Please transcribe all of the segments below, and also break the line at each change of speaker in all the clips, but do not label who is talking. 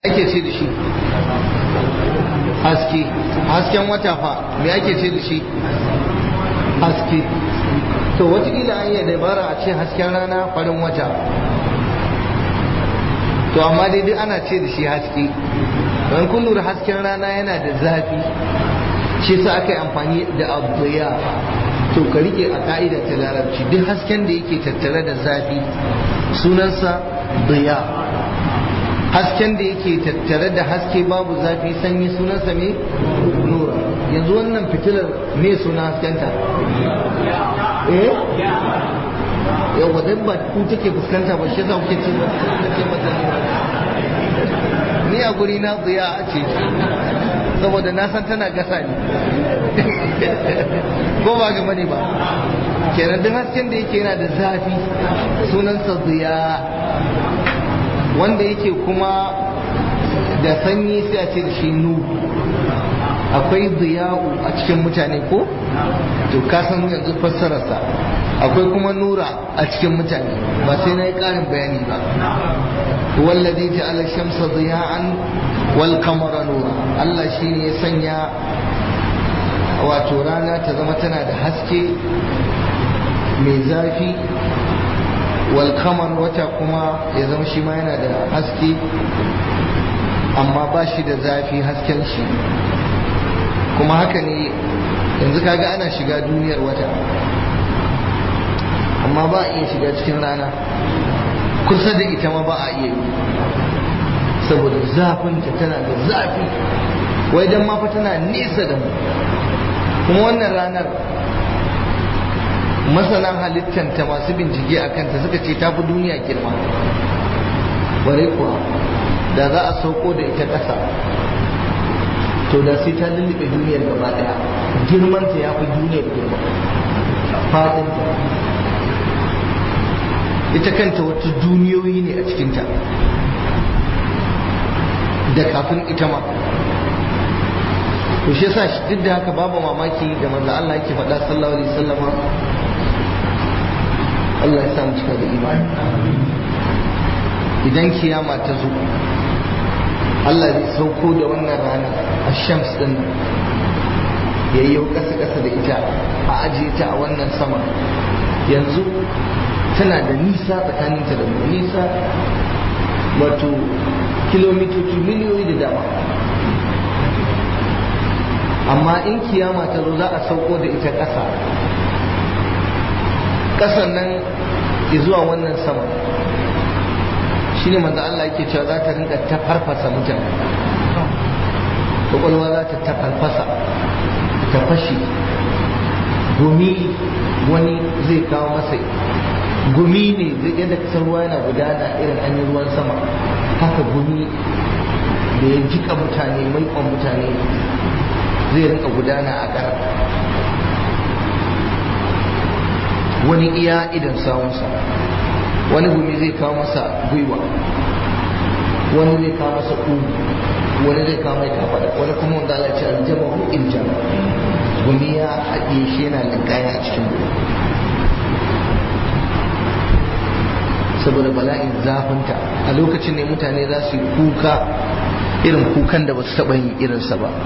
ake ce da shi haske hasken wata fa me ake ce da shi haske to watakila an yi dabara a ce hasken rana farin wata to amma dai duk ana ce da shi haske don kun lura hasken rana yana da zafi shi sa aka yi amfani da abuya to ka rike a ka'ida ta larabci duk hasken da yake tattare da zafi sunansa biya hasken da yake tattare da haske babu zafi sanyi sunansa me nura yanzu wannan fitilar me suna haskenta eh yawa dan ba ku take fuskanta ba shi yasa kuke ce ba ce mata ni a guri na tsiya ce saboda na san tana gasa ni ko ba ga mani ba kenan duk hasken da yake yana da zafi sunansa tsiya wanda yake kuma da sanyi sai a ce da shi nu akwai ziya'u a cikin mutane ko to ka san yanzu fassararsa akwai kuma nura a cikin mutane ba sai na yi ƙarin bayani ba wallazi ja'ala shamsa ziya'an wal qamara nura Allah shine ya sanya wato rana ta zama tana da haske mai zafi wal qamar wata kuma ya zama shi ma yana da haske amma ba shi da zafi hasken shi kuma haka ne yanzu kaga ana shiga duniyar wata amma ba a iya shiga cikin rana kusa da ita ma ba a iya yi saboda zafinta tana da zafi wai dan ma fa tana nesa da mu kuma wannan ranar masana halittanta masu bincike a kanta suka ce ta fi duniya girma bare kuwa da za a sauko da ita ƙasa to da sai ta lullube duniyar gaba daya girmanta ya fi duniyar girma fadin ita kanta wata duniyoyi ne a cikinta da kafin ita ma to shi yasa duk da haka babu mamaki da manzo Allah yake faɗa sallallahu alaihi wasallam Allah ya sa mu cika da imani idan kiyama ta zo Allah zai sauko da wannan rana a shams din nan ya yi ƙasa ƙasa da ita a ajiye ta a wannan sama yanzu tana da nisa tsakaninta da mu nisa wato kilomitoci miliyoyi da dama amma in kiyama ta zo za a sauko da ita ƙasa ƙasan nan zuwa wannan sama shine manzo Allah yake cewa za ta rinka ta farfasa mutane kwakwalwa za ta tafarfasa ta fashi gumi wani zai kawo masa gumi ne zai yadda kasar ruwa yana gudana irin an yi ruwan sama haka gumi da ya jika mutane maikon mutane zai rinka gudana a ƙara wani iya idan sawunsa wani gumi zai kawo masa gwiwa wani zai kawo masa ƙugu wani zai kawo mai kafada wani kuma wanda Allah ce aljama hu iljama gumi ya haɗe shi yana linkaya a cikin gumi saboda bala'in zafinta a lokacin ne mutane za su yi kuka irin kukan da ba su taɓa yin irinsa ba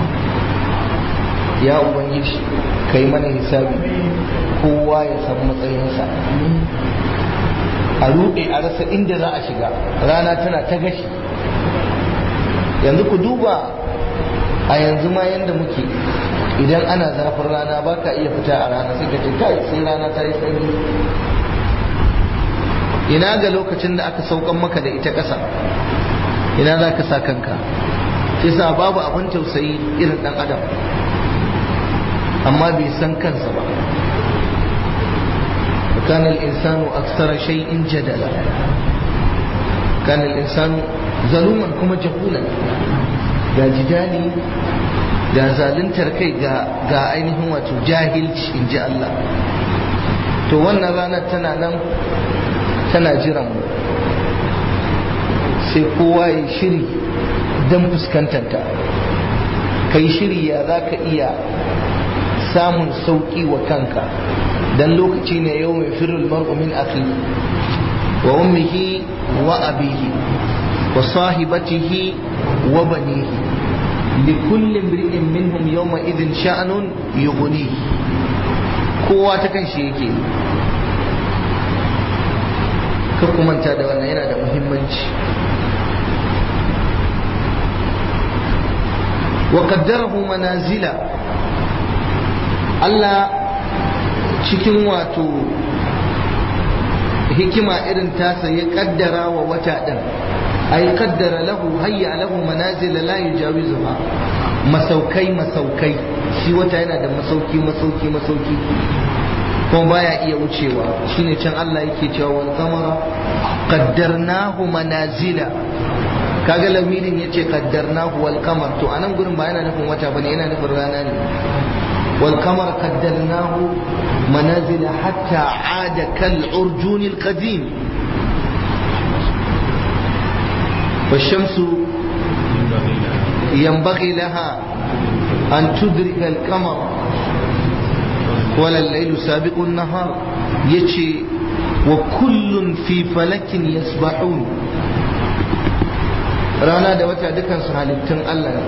ya ubangiji ka yi mana hisabi kowa ya san matsayinsa a ruɗe a rasa inda za a shiga rana tana ta gashi yanzu ku duba a yanzu ma yanda muke idan ana zafin rana ba ka iya fita a rana sai ka ce kai sai rana ta yi sanyi ina ga lokacin da aka saukan maka da ita ƙasa ina za ka sa kanka sa babu abin tausayi irin ɗan adam amma bai san kansa ba كان الإنسان أكثر شيء جدلا كان الإنسان ظلوما كما جهولا ga jidali ga zaluntar kai ga ainihin wato jahilci in ji Allah to wannan ranar tana nan tana jiran mu sai kowa ya shiri don fuskantanta kai shiri ya za ka iya samun sauƙi wa kanka dan lokaci ne yau mai firul mar'u min akhi wa ummihi wa abihi wa sahibatihi wa banihi likulli imri'in minhum yawma idhin sha'nun yughni kowa ta kan shi yake ka kumanta da wannan yana da muhimmanci wa qaddarahu manazila Allah cikin wato hikima irin tasa ya kaddara wa wata din ay qaddara lahu hayya lahu manazila la yujawizuha masaukai masaukai shi wata yana da masauki masauki masauki kuma baya iya wucewa shine can Allah yake cewa wal qamara qaddarnahu manazila kaga lamirin yace qaddarnahu wal qamar to anan gurin ba yana nufin wata bane yana nufin rana ne wal qamar qaddarnahu manazila hatta aada kal urjun al qadim والشمس ينبغي لها أن تدرك القمر ولا الليل سابق النهار يجي وكل في فلك يسبحون rana da wata dukansu halittun Allah ne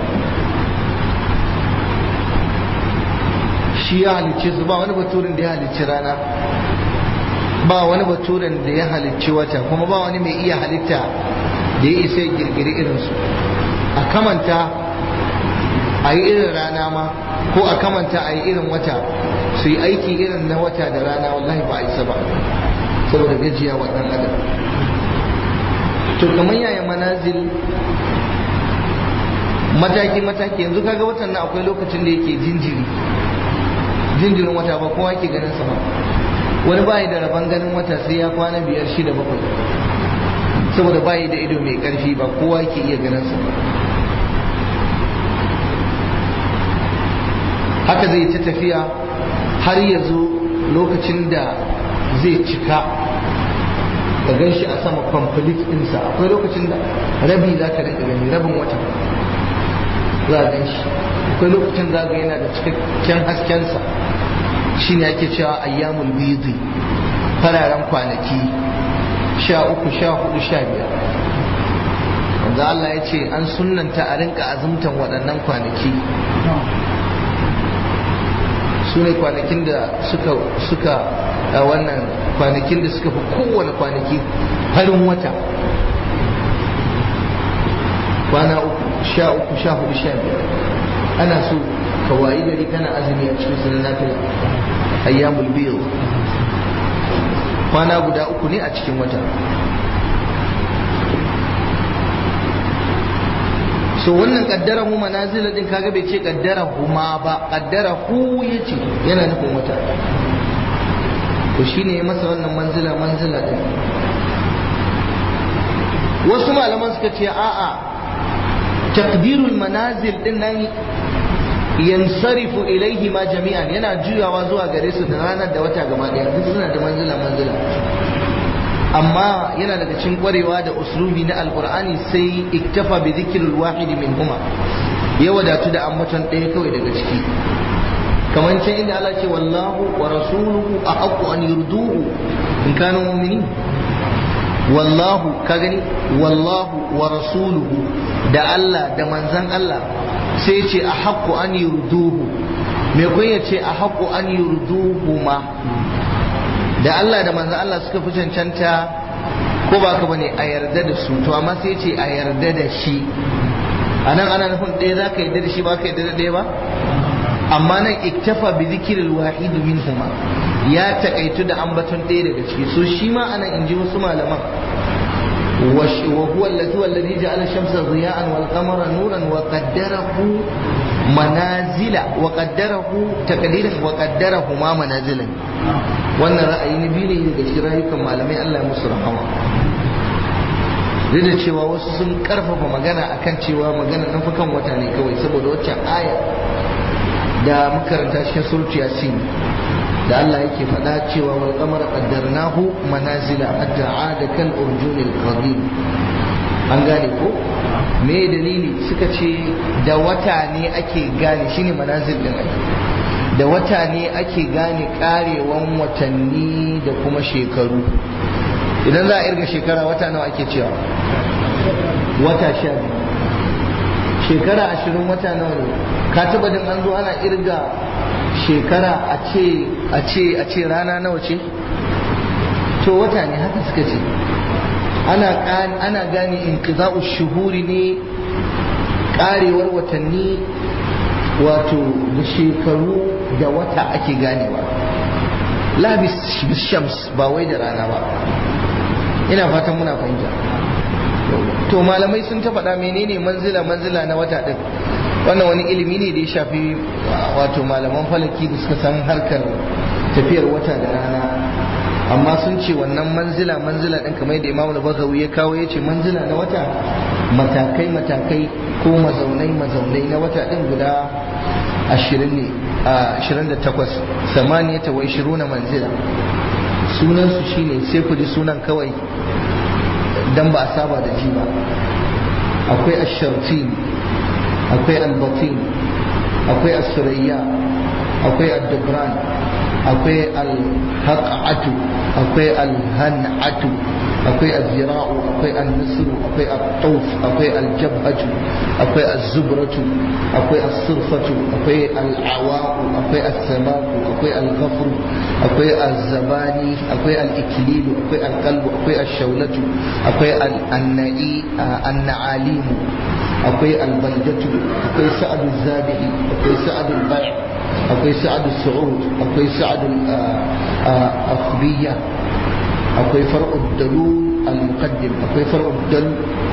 shi ya halicce su ba wani baturin da ya halicci rana ba wani baturin da ya halicci wata kuma ba wani mai iya halitta da ya isa girgiri irinsu a kamanta a yi irin rana ma ko a kamanta a yi irin wata su yi aiki irin na wata da rana wallahi ba a isa ba saboda gajiya wa ɗan adam to kamar yaya manazil mataki mataki yanzu kaga watan nan akwai lokacin da yake jinjiri jinjirin wata ba kowa ke ganin sa ba wani bayi da rabon ganin wata sai ya kwana biyar shida bakwai saboda bayi da ido mai karfi ba kowa ke iya ganin sa ba haka zai ta tafiya har ya zo lokacin da zai cika ka gan shi a sama complete ɗinsa akwai lokacin da rabi za ka rika gani rabin wata za a gan shi akwai lokacin za ga yana da cikakken haskensa shi ne ake cewa ayyamul bidi fararen kwanaki sha uku sha hudu sha biyar wanda Allah ya ce an sunanta a rinka azumtan waɗannan kwanaki su ne kwanakin da suka suka a wannan kwanakin da suka fi kowane kwanaki farin wata kwana uku sha uku sha hudu sha biyar ana so ka wayi gari kana azumi a cikin sunan nafila ayyamul biyu kwana guda uku ne a cikin wata so wannan kaddara hu manazila din kaga bai ce kaddara huma ba kaddara hu yace yana nufin wata to shine ya masa wannan manzila manzila din wasu malaman suka ce a'a taqdirul manazil din nan yansarifu ilaihi ma jami'an yana juyawa zuwa gare su da ranar da wata gaba daya duk suna da manzila manzila amma yana daga cikin kwarewa da uslubi na alqur'ani sai iktafa bi dhikril wahidi minhuma ya wadatu da ambaton ɗaya kawai daga ciki kamar can inda Allah ce wallahu wa rasuluhu ahaqqu an yurduhu in kanu mu'minin wallahu ka gani wallahu wa rasuluhu da Allah da manzan Allah sai ce a haƙƙo an yurduhu me kun ya ce a haƙƙo an yurduhu ma da Allah da manzan Allah suka fi cancanta ko ba ka bane a yarda da su to amma sai ce a yarda da shi a nan ana nufin ɗaya za ka yarda da shi ba ka yarda da ɗaya ba amma nan iktafa bi zikiril wahidu minhuma ya takaitu da ambaton ɗaya daga ciki so shi ma anan in ji wasu malaman وهو الذي الذي جعل الشمس ضياء والقمر نورا وقدره منازل وقدره تقديرا وقدره ما منازلا wannan ra'ayi na biyu ne daga cikin rayukan malamai Allah ya musu rahama duk da cewa wasu sun karfafa magana akan cewa magana nan fa kan wata ne kawai saboda waccan aya da makaranta cikin surtu yasin da Allah yake faɗa cewa wal qamara qaddarnahu manazila hatta aada kal urjunil qadim an gane ko me dalili suka ce da wata ne ake gane shine manazil din ake da wata ne ake gane karewan watanni da kuma shekaru idan za a irga shekara wata nawa ake cewa wata sha biyu shekara ashirin wata nawa ne ka taba din an zo ana irga shekara a ce a ce a ce rana nawa ce to wata ne haka suka ce ana ana gane inqiza'u shuhuri ne karewar watanni wato da shekaru da wata ake ganewa labis shams ba wai da rana ba ina fatan muna fahimta to malamai sun ta faɗa menene manzila manzila na wata ɗin wannan wani ilimi ne da ya shafi wato malaman falaki da suka san harkar tafiyar wata da rana amma sun ce wannan manzila manzila ɗin kamar yadda imamu bagawi ya kawo ya ce manzila na wata matakai matakai ko mazaunai mazaunai na wata ɗin guda ashirin ne a ashirin da takwas samaniyata wa ishiruna manzila sunansu shine sai ku ji sunan kawai dan ba a saba da ji ba akwai ashartin akwai albatin akwai asurayya akwai addabran akwai alhaqatu akwai alhan'atu akwai azira'u akwai annasru akwai at-tawf akwai aljabhatu akwai az-zubratu akwai as-surfatu akwai al-awa'u akwai as-samaku akwai al-ghafru akwai az-zabani akwai al-iklilu akwai al-qalbu akwai ash-shawlatu akwai an-na'i an-na'alimu akwai al-baldatu akwai sa'adu zabi'i akwai sa'adu al-bai' akwai sa'adu su'ud akwai sa'adu al-akhbiyya akwai far'ud dalul al-muqaddim akwai far'ud dal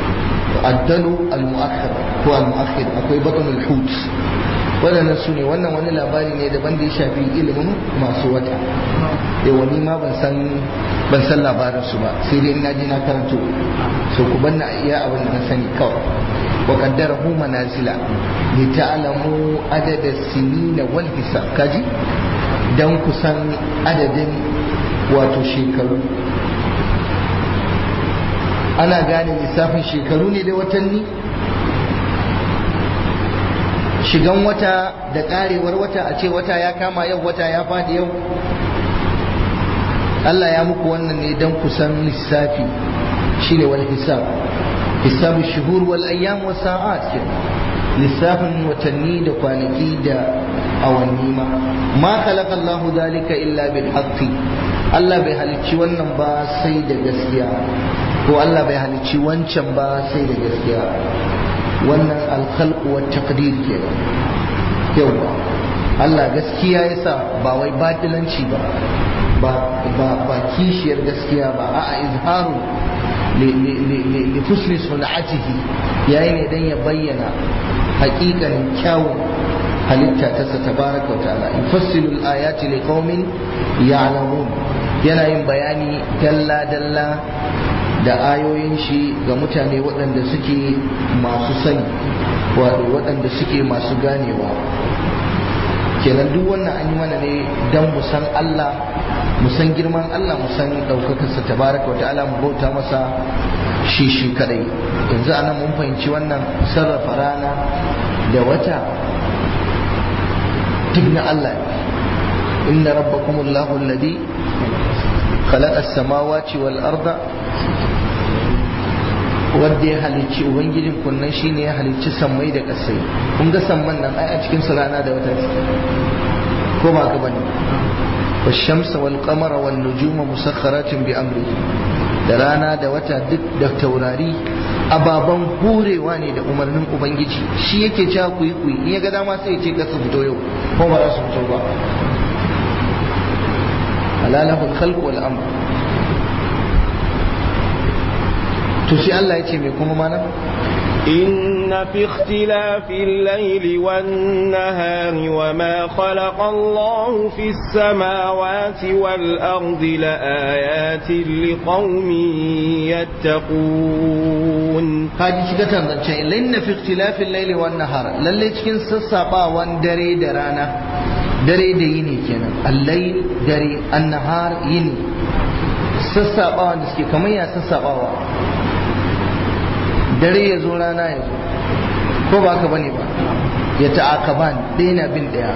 الدلو المؤخر هو المؤخر akwai batun al-hut waɗannan su ne wannan wani labari ne daban da ya shafi ilimin masu wata yawa ni ma ban san ban san labarin su ba sai dai ina ji na karanto so ku banna iya abin da na sani kawai wa qaddarahu manazila li ta'lamu adada sinina wal hisab kaji dan ku san adadin wato shekaru ana gane lissafin shekaru ne da watanni shigan wata da karewar wata a ce wata ya kama yau wata ya fadi yau Allah ya muku wannan ne don kusan lissafi shine wal hisab hisabu shuhur wal ayyam wa sa'at ke lissafin watanni da kwanaki da awanni ma ma khalaqa Allah dalika illa bil haqqi Allah bai halicci wannan ba sai da gaskiya ko Allah bai halicci wancan ba sai da gaskiya wannan alkhalqu wa taqdir ke yawa Allah gaskiya yasa ba wai batilanci ba ba ba ba kishiyar gaskiya ba a'a izharu li husni sun'atihi yayi ne dan ya bayyana haƙiƙanin kyawun halitta ta sa tabaraka wa ta'ala yufassilu al-ayati liqaumin ya'lamun yana yin bayani dalla dalla da ayoyin shi ga mutane waɗanda suke masu sani waɗanda suke masu ganewa kenan duk wannan an yi mana ne don mu san Allah mu san girman Allah mu san ɗaukakarsa tabaraka wa ta'ala mu bauta masa shi shi kadai yanzu anan mun fahimci wannan sarrafa rana da wata duk na Allah inna rabbakumullahu alladhi khalaqa as-samawati wal arda wanda ya halicci ubangijin kunnan shine ya halicci sammai da kasai kun ga samman nan ai a cikin su rana da wata ko ba ka bane والشمس والقمر والنجوم مسخرات بأمره da rana da wata duk da taurari ababen horewa ne da umarnin ubangiji shi yake cewa ku yi ku yi in ya ga dama sai ya ce ka su fito yau ko ba za su fito ba alalahul khalq wal amr to sai Allah ya ce me kuma mana
إن في اختلاف الليل والنهار وما خلق الله في السماوات والأرض لآيات لقوم يتقون
kaji shiga tantance inna fi ikhtilafil layli wan nahar lalle cikin sassabawan dare da rana dare da yini kenan al-layl dare an-nahar yini sassabawan da suke kamar ya sassabawa dare ya zo rana ya zo ko ba ka bane ba ya ta'akaban ɗaya na bin ɗaya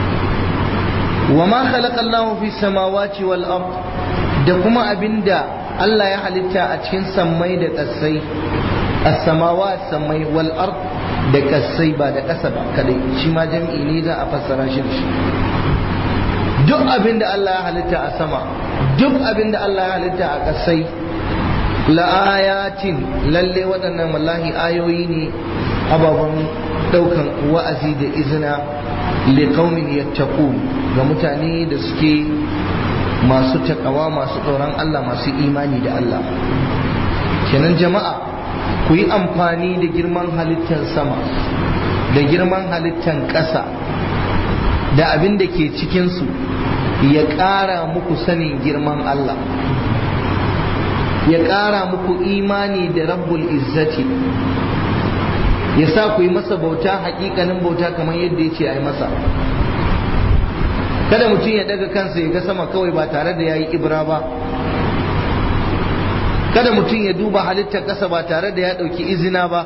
wa ma khalaqa Allah fi samawati wal ard da kuma abinda Allah ya halitta a cikin sammai da ƙasai as-samawa sammai wal ard da ƙasai ba da ƙasa ba kadai shi ma jam'i ne za a fassara shi da shi duk abin da Allah ya halitta a sama duk abin da Allah ya halitta a ƙasai la'ayatin lalle waɗannan wallahi ayoyi ne ababen ɗaukan wa'azi da izina liqaumin yattaqun ga mutane da suke masu takawa masu tsoron Allah masu imani da Allah kenan jama'a ku yi amfani da girman halittar sama da girman halittar ƙasa da abin da ke cikinsu ya ƙara muku sanin girman Allah ya ƙara muku imani da rabbul izzati ya sa ku yi masa bauta hakikanin bauta kamar yadda ya ce a yi masa kada mutum ya daga kansa ya ga sama kawai ba tare da ya yi ibra ba kada mutum ya duba halittar ƙasa ba tare da ya ɗauki izina ba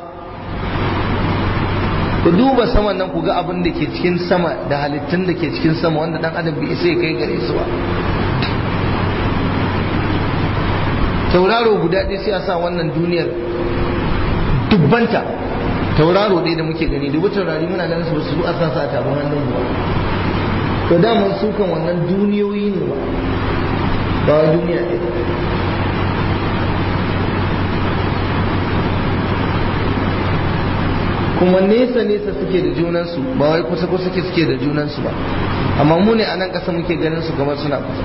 ku duba saman nan ku ga abin da ke cikin sama da halittun da ke cikin sama wanda dan adam bai isa ya kai gare su ba tauraro guda ɗaya sai a sa wannan duniyar dubbanta tauraro ɗaya da muke gani dubu taurari muna ganin su ba su a sa su a taron hannun ba to daman su kan wannan duniyoyi ne ba ba wa duniya ɗaya kuma nesa nesa suke da junansu ba wai kusa kusa suke da junansu ba amma mu ne a nan ƙasa muke ganin su kamar suna kusa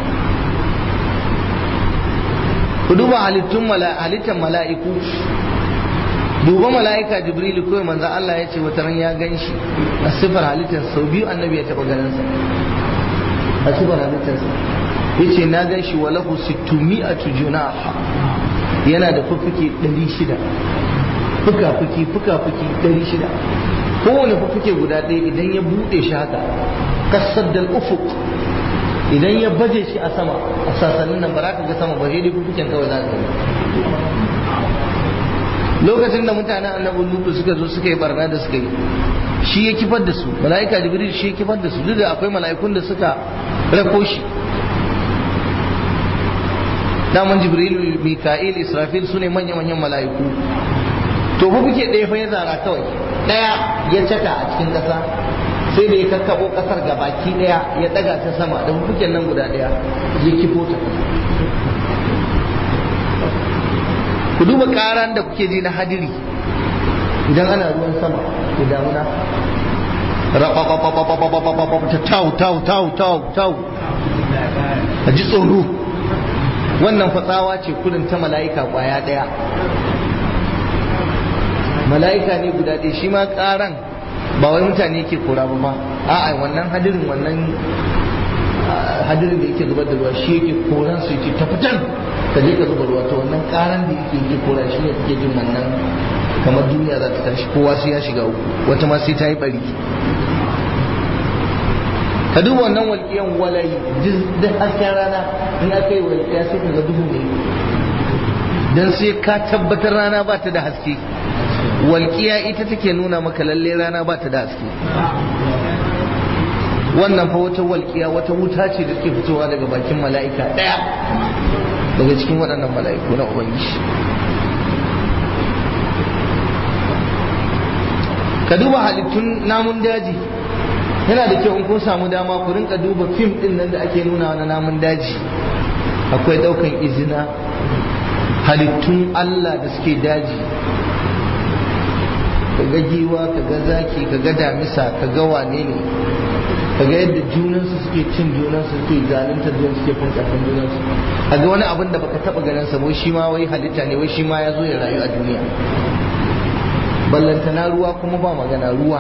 ku duba halittun halittar mala'iku duba mala'ika jibrilu kawai manzan Allah ya ce wata ran ya gan shi a sifar halittar sau biyu annabi ya taɓa ganin sa a sifar halittar sa ya ce na gan shi walahu sittumi a tujuna yana da fuffuke ɗari shida fuka-fuki fuka-fuki ɗari shida kowane fuffuke guda ɗaya idan ya buɗe shi haka kasar da ufuk idan ya baje shi a sama a sasannin nan ba za ka ga sama ba sai dai fuffuken kawai za ka lokacin da mutanen annabi lutu suka zo suka yi barna da suka yi shi ya kifar da su mala'ika jibril shi ya kifar da su duk da akwai mala'ikun da suka rako shi daman jibril mika'il israfil su ne manya-manyan mala'iku to ba kuke ɗaya fa ya zara kawai ɗaya ya caka a cikin ƙasa sai da ya kakkaɓo ƙasar ga baki ɗaya ya ɗaga ta sama da kuken nan guda ɗaya ya kifo ta ku duba ƙaran da kuke ji na hadiri idan ana ruwan sama da damuna ta tau tau tau tau tau a ji tsoro wannan fatsawa ce kudin ta mala'ika kwaya ɗaya mala'ika ne guda ɗaya shi ma ƙaran ba wai mutane ke kora ba ba a'a wannan hadirin wannan hadirin da yake zubar da ruwa shi yake koran su yake ta fitan ka je ka zuba ruwa to wannan ƙaran da yake yake kora shi ne kake jin wannan kamar duniya za ta tashi kowa sai ya shiga uku wata ma sai ta yi bari ka duba wannan walƙiyan walayi duk hasken rana in aka yi walƙiya sai ka ga duhu ne dan sai ka tabbatar rana ba ta da haske walƙiya ita take nuna maka lalle rana ba ta da haske wannan fa wata walƙiya wata wuta ce da take fitowa daga bakin mala'ika ɗaya daga cikin waɗannan mala'iku na ubangiji ka duba halittun namun daji yana da kyau in kun samu dama ku rinka duba fim ɗin nan da ake nuna na namun daji akwai ɗaukan izina halittun Allah da suke daji ka ga giwa ka ga zaki ka ga damisa ka ga wane ne ka ga yadda junansu suke cin junansu suke zalunta junansu suke fin karfin junansu a ga wani abin da baka taba ganin sa wai shi ma wai halitta ne wai shi ma ya zo ya rayu a duniya ballantana ruwa kuma ba magana ruwa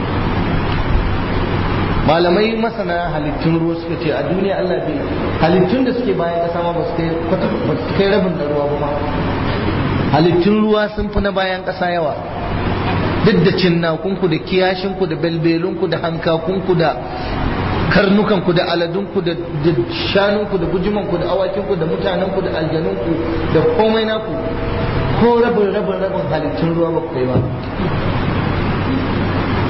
malamai masana halittun ruwa suka ce a duniya Allah bai halittun da suke bayan kasa ma ba su kai rabin da ruwa ba halittun ruwa sun fi na bayan kasa yawa duk da cinnakunku da kiyashinku da belbelunku da hankakunku da karnukanku da aladunku da shanunku da bujimanku da awakinku da mutanenku da aljanunku da komai naku ko rabin rabin rabin halittun ruwa ba kai ba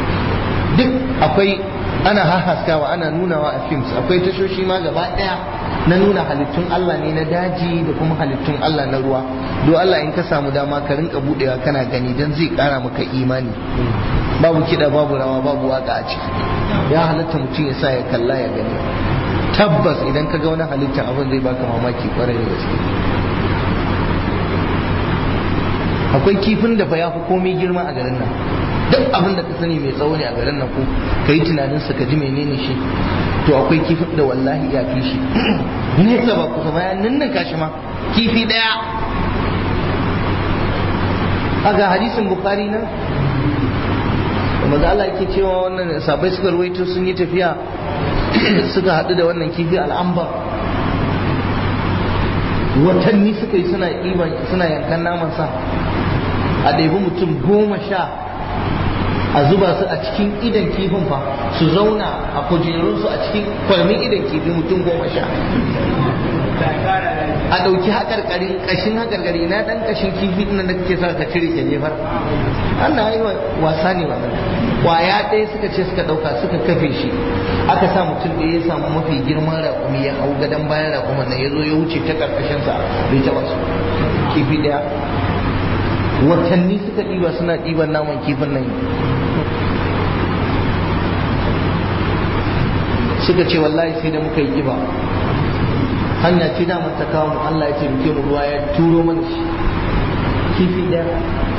duk akwai ana hahaskawa ana nunawa a films akwai tashoshi ma gaba daya na nuna halittun Allah ne na daji da kuma halittun Allah na ruwa do Allah in ka samu dama ka rinka budewa kana gani dan zai kara maka imani babu kida babu rawa babu waka a ciki ya halatta mutum ya sa ya kalla ya gani tabbas idan ka ga wani halittar abin zai baka mamaki kwarai da gaske akwai kifin da fa ya fi komai girma a garin nan duk abin da ka sani mai tsawo ne a garin nan ko ka yi tunanin sa ka ji menene shi to akwai kifin da wallahi ya fi shi nesa ba kusa bayan ninnin kashi ma kifi daya a ga hadisin bukari nan maza Allah yake cewa wannan sabai suka ruwaito sun yi tafiya suka haɗu da wannan kifi al'amba watanni suka yi suna suna yankan naman sa a ɗaibi mutum goma sha a zuba su a cikin idan kifin fa su zauna a kujerunsu a cikin kwarmin idan kifi mutum goma sha a ɗauki haƙarƙarin ƙashin haƙarƙari na ɗan ƙashin kifi ɗin da kake sa ka cire ka jefar Allah yi wasa ne wannan kwaya ɗaya suka ce suka ɗauka suka kafe shi aka sa mutum da ya samu mafi girman raƙumi ya hau gadon bayan raƙuman nan ya zo ya wuce ta ƙarƙashinsa bai taɓa su kifi ɗaya watanni suka ɗiba suna ɗiban naman kifin nan suka ce wallahi sai da muka yi ƙiba hanya ce da ta kawo mu Allah ya ce muke mu ruwa ya turo mana shi kifi ɗaya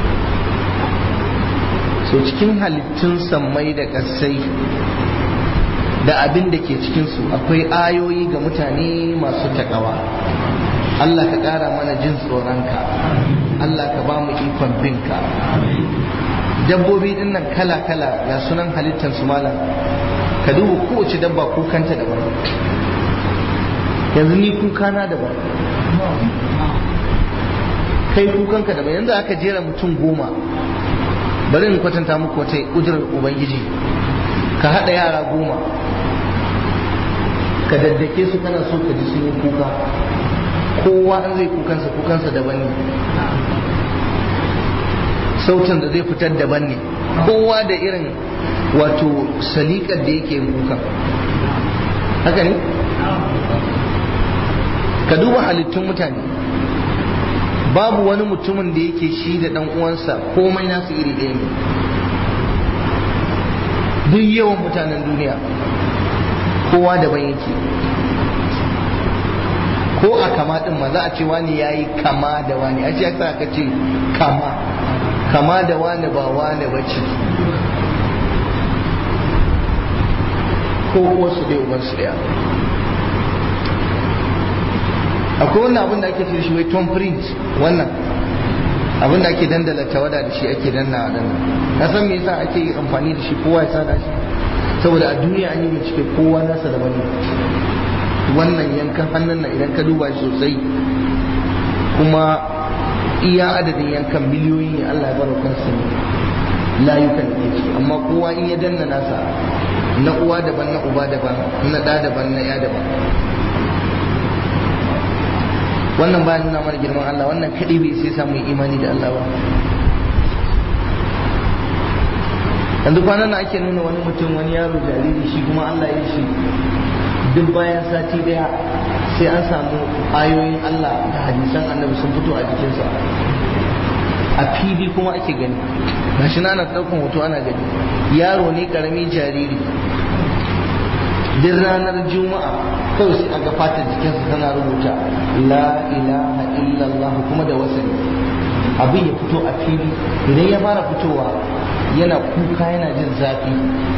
so cikin halittun sammai da ƙasai da abin da ke cikinsu akwai ayoyi ga mutane masu taƙawa Allah ka ƙara mana jin tsoronka Allah ka ba mu ikon binka dabbobi din nan kala-kala ga sunan halittar su malam ka duba kowace dabba kukanta daban yanzu ni kukana daban kai kukanka daban yanzu aka jera mutum goma bari in kwatanta muku wata kudurar ubangiji ka haɗa yara goma ka daddake su kana so ka ji sun yi kuka kowa an zai kukansa kukansa daban ne sautin da zai fitar daban ne kowa da irin wato salikar da yake kuka haka ne ka duba halittun mutane babu wani mutumin da yake shi da dan uwansa komai nasu iri ɗaya ne duk yawan mutanen duniya kowa daban yake ko a kama din ma za a ce wani ya yi kama da wani a ce aka ce kama kama da wani ba wani ba ce ko wasu ɗaya ubansu ɗaya akwai wannan abin da ake ce shi wai tom print wannan abin da ake dandala tawada da shi ake danna a na san me yasa ake amfani da shi kowa ya sada shi saboda a duniya an yi bincike kowa nasa da wani wannan yankan hannun nan idan ka duba shi sosai kuma iya adadin yankan miliyoyi ne Allah ya baro kansa ne layukan da ke amma kowa in ya danna nasa na uwa daban na uba daban na ɗa daban na ya daban wannan bayan nuna mana girman Allah wannan kaɗai bai sai samu imani da Allah ba yanzu kwanan nan ake nuna wani mutum wani yaro jariri shi kuma Allah ya shi duk bayan sati daya sai an samu ayoyin Allah da hadisan annabi sun fito a jikinsa a fili kuma ake gani gashi na ana ɗaukan hoto ana gani yaro ne karami jariri duk ranar juma'a kawai sai aga fatar jikinsa tana rubuta la ilaha illallah kuma da wasani abin ya fito a fili idan ya fara fitowa yana kuka yana jin zafi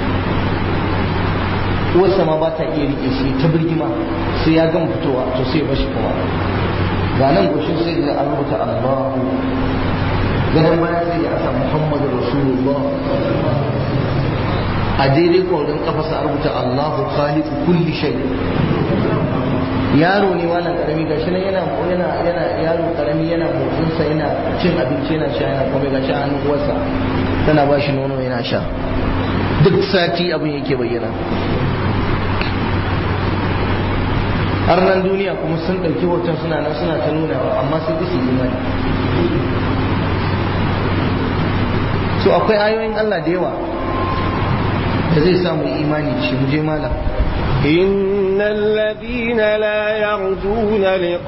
uwarsa ma ba ta iya rike shi ta birgima sai ya gama fitowa to sai ya bashi kuma ga nan goshin sai da an rubuta Allahu ganin baya sai ya asa Muhammadu Rasulullah a daidai kwarin kafa sa rubuta Allahu khaliqu kulli shay yaro ne wannan karami gashi nan yana yana yana yaro karami yana motsin sa yana cin abinci yana sha yana kuma gashi hannun uwarsa tana ba shi nono yana sha duk sati abin yake bayyana har nan duniya kuma sun ɗauki hoton suna nan suna ta nunawa amma sun isi imani so akwai ayoyin Allah da yawa da zai samu imani da shi muje malam
إن الذين لا يرجون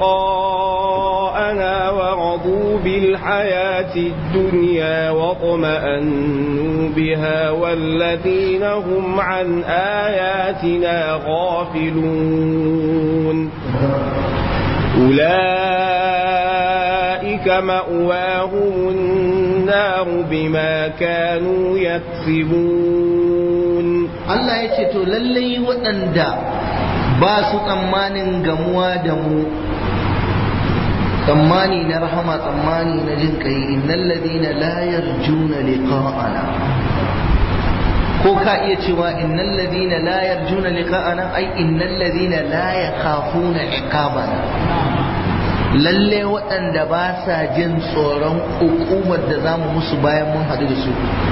لقاءنا ورضوا بالحياة الدنيا واطمأنوا بها والذين هم عن آياتنا غافلون أولئك مأواهم النار بما كانوا يكسبون
Allah ya ce to lallai waɗanda ba su tsammanin gamuwa da mu tsammani na rahama tsammani na jin kai innal ladina la yarjuna liqa'ana ko ka iya cewa innal ladina la yarjuna liqa'ana ai innal ladina la yakhafuna iqabana lalle waɗanda ba sa jin tsoron hukumar da zamu musu bayan mun haɗu da su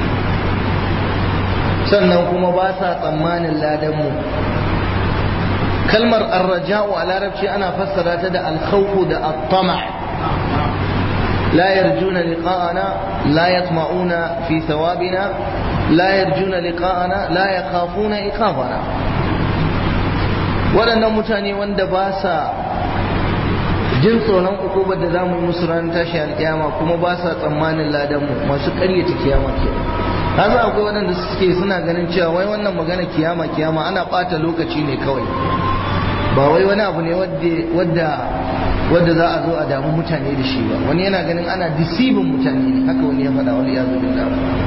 sannan kuma ba sa tsammanin ladanmu kalmar arraja'u a larabci ana fassara ta da alkhawfu da attama la yarjuna liqa'ana la yatma'una fi thawabina la yarjuna liqa'ana la yakhafuna iqabana waɗannan mutane wanda ba sa jin tsoron ukubar da zamu yi musu ranar tashi alkiyama kuma ba sa tsammanin ladanmu masu ƙaryata kiyama kenan kaza akwai waɗanda suke suna ganin cewa wai wannan magana kiyama kiyama ana ɓata lokaci ne kawai ba wai wani abu ne wadda wadda za a zo a damu mutane da shi ba wani yana ganin ana disibin mutane ne haka wani ya faɗa wani ya zo billah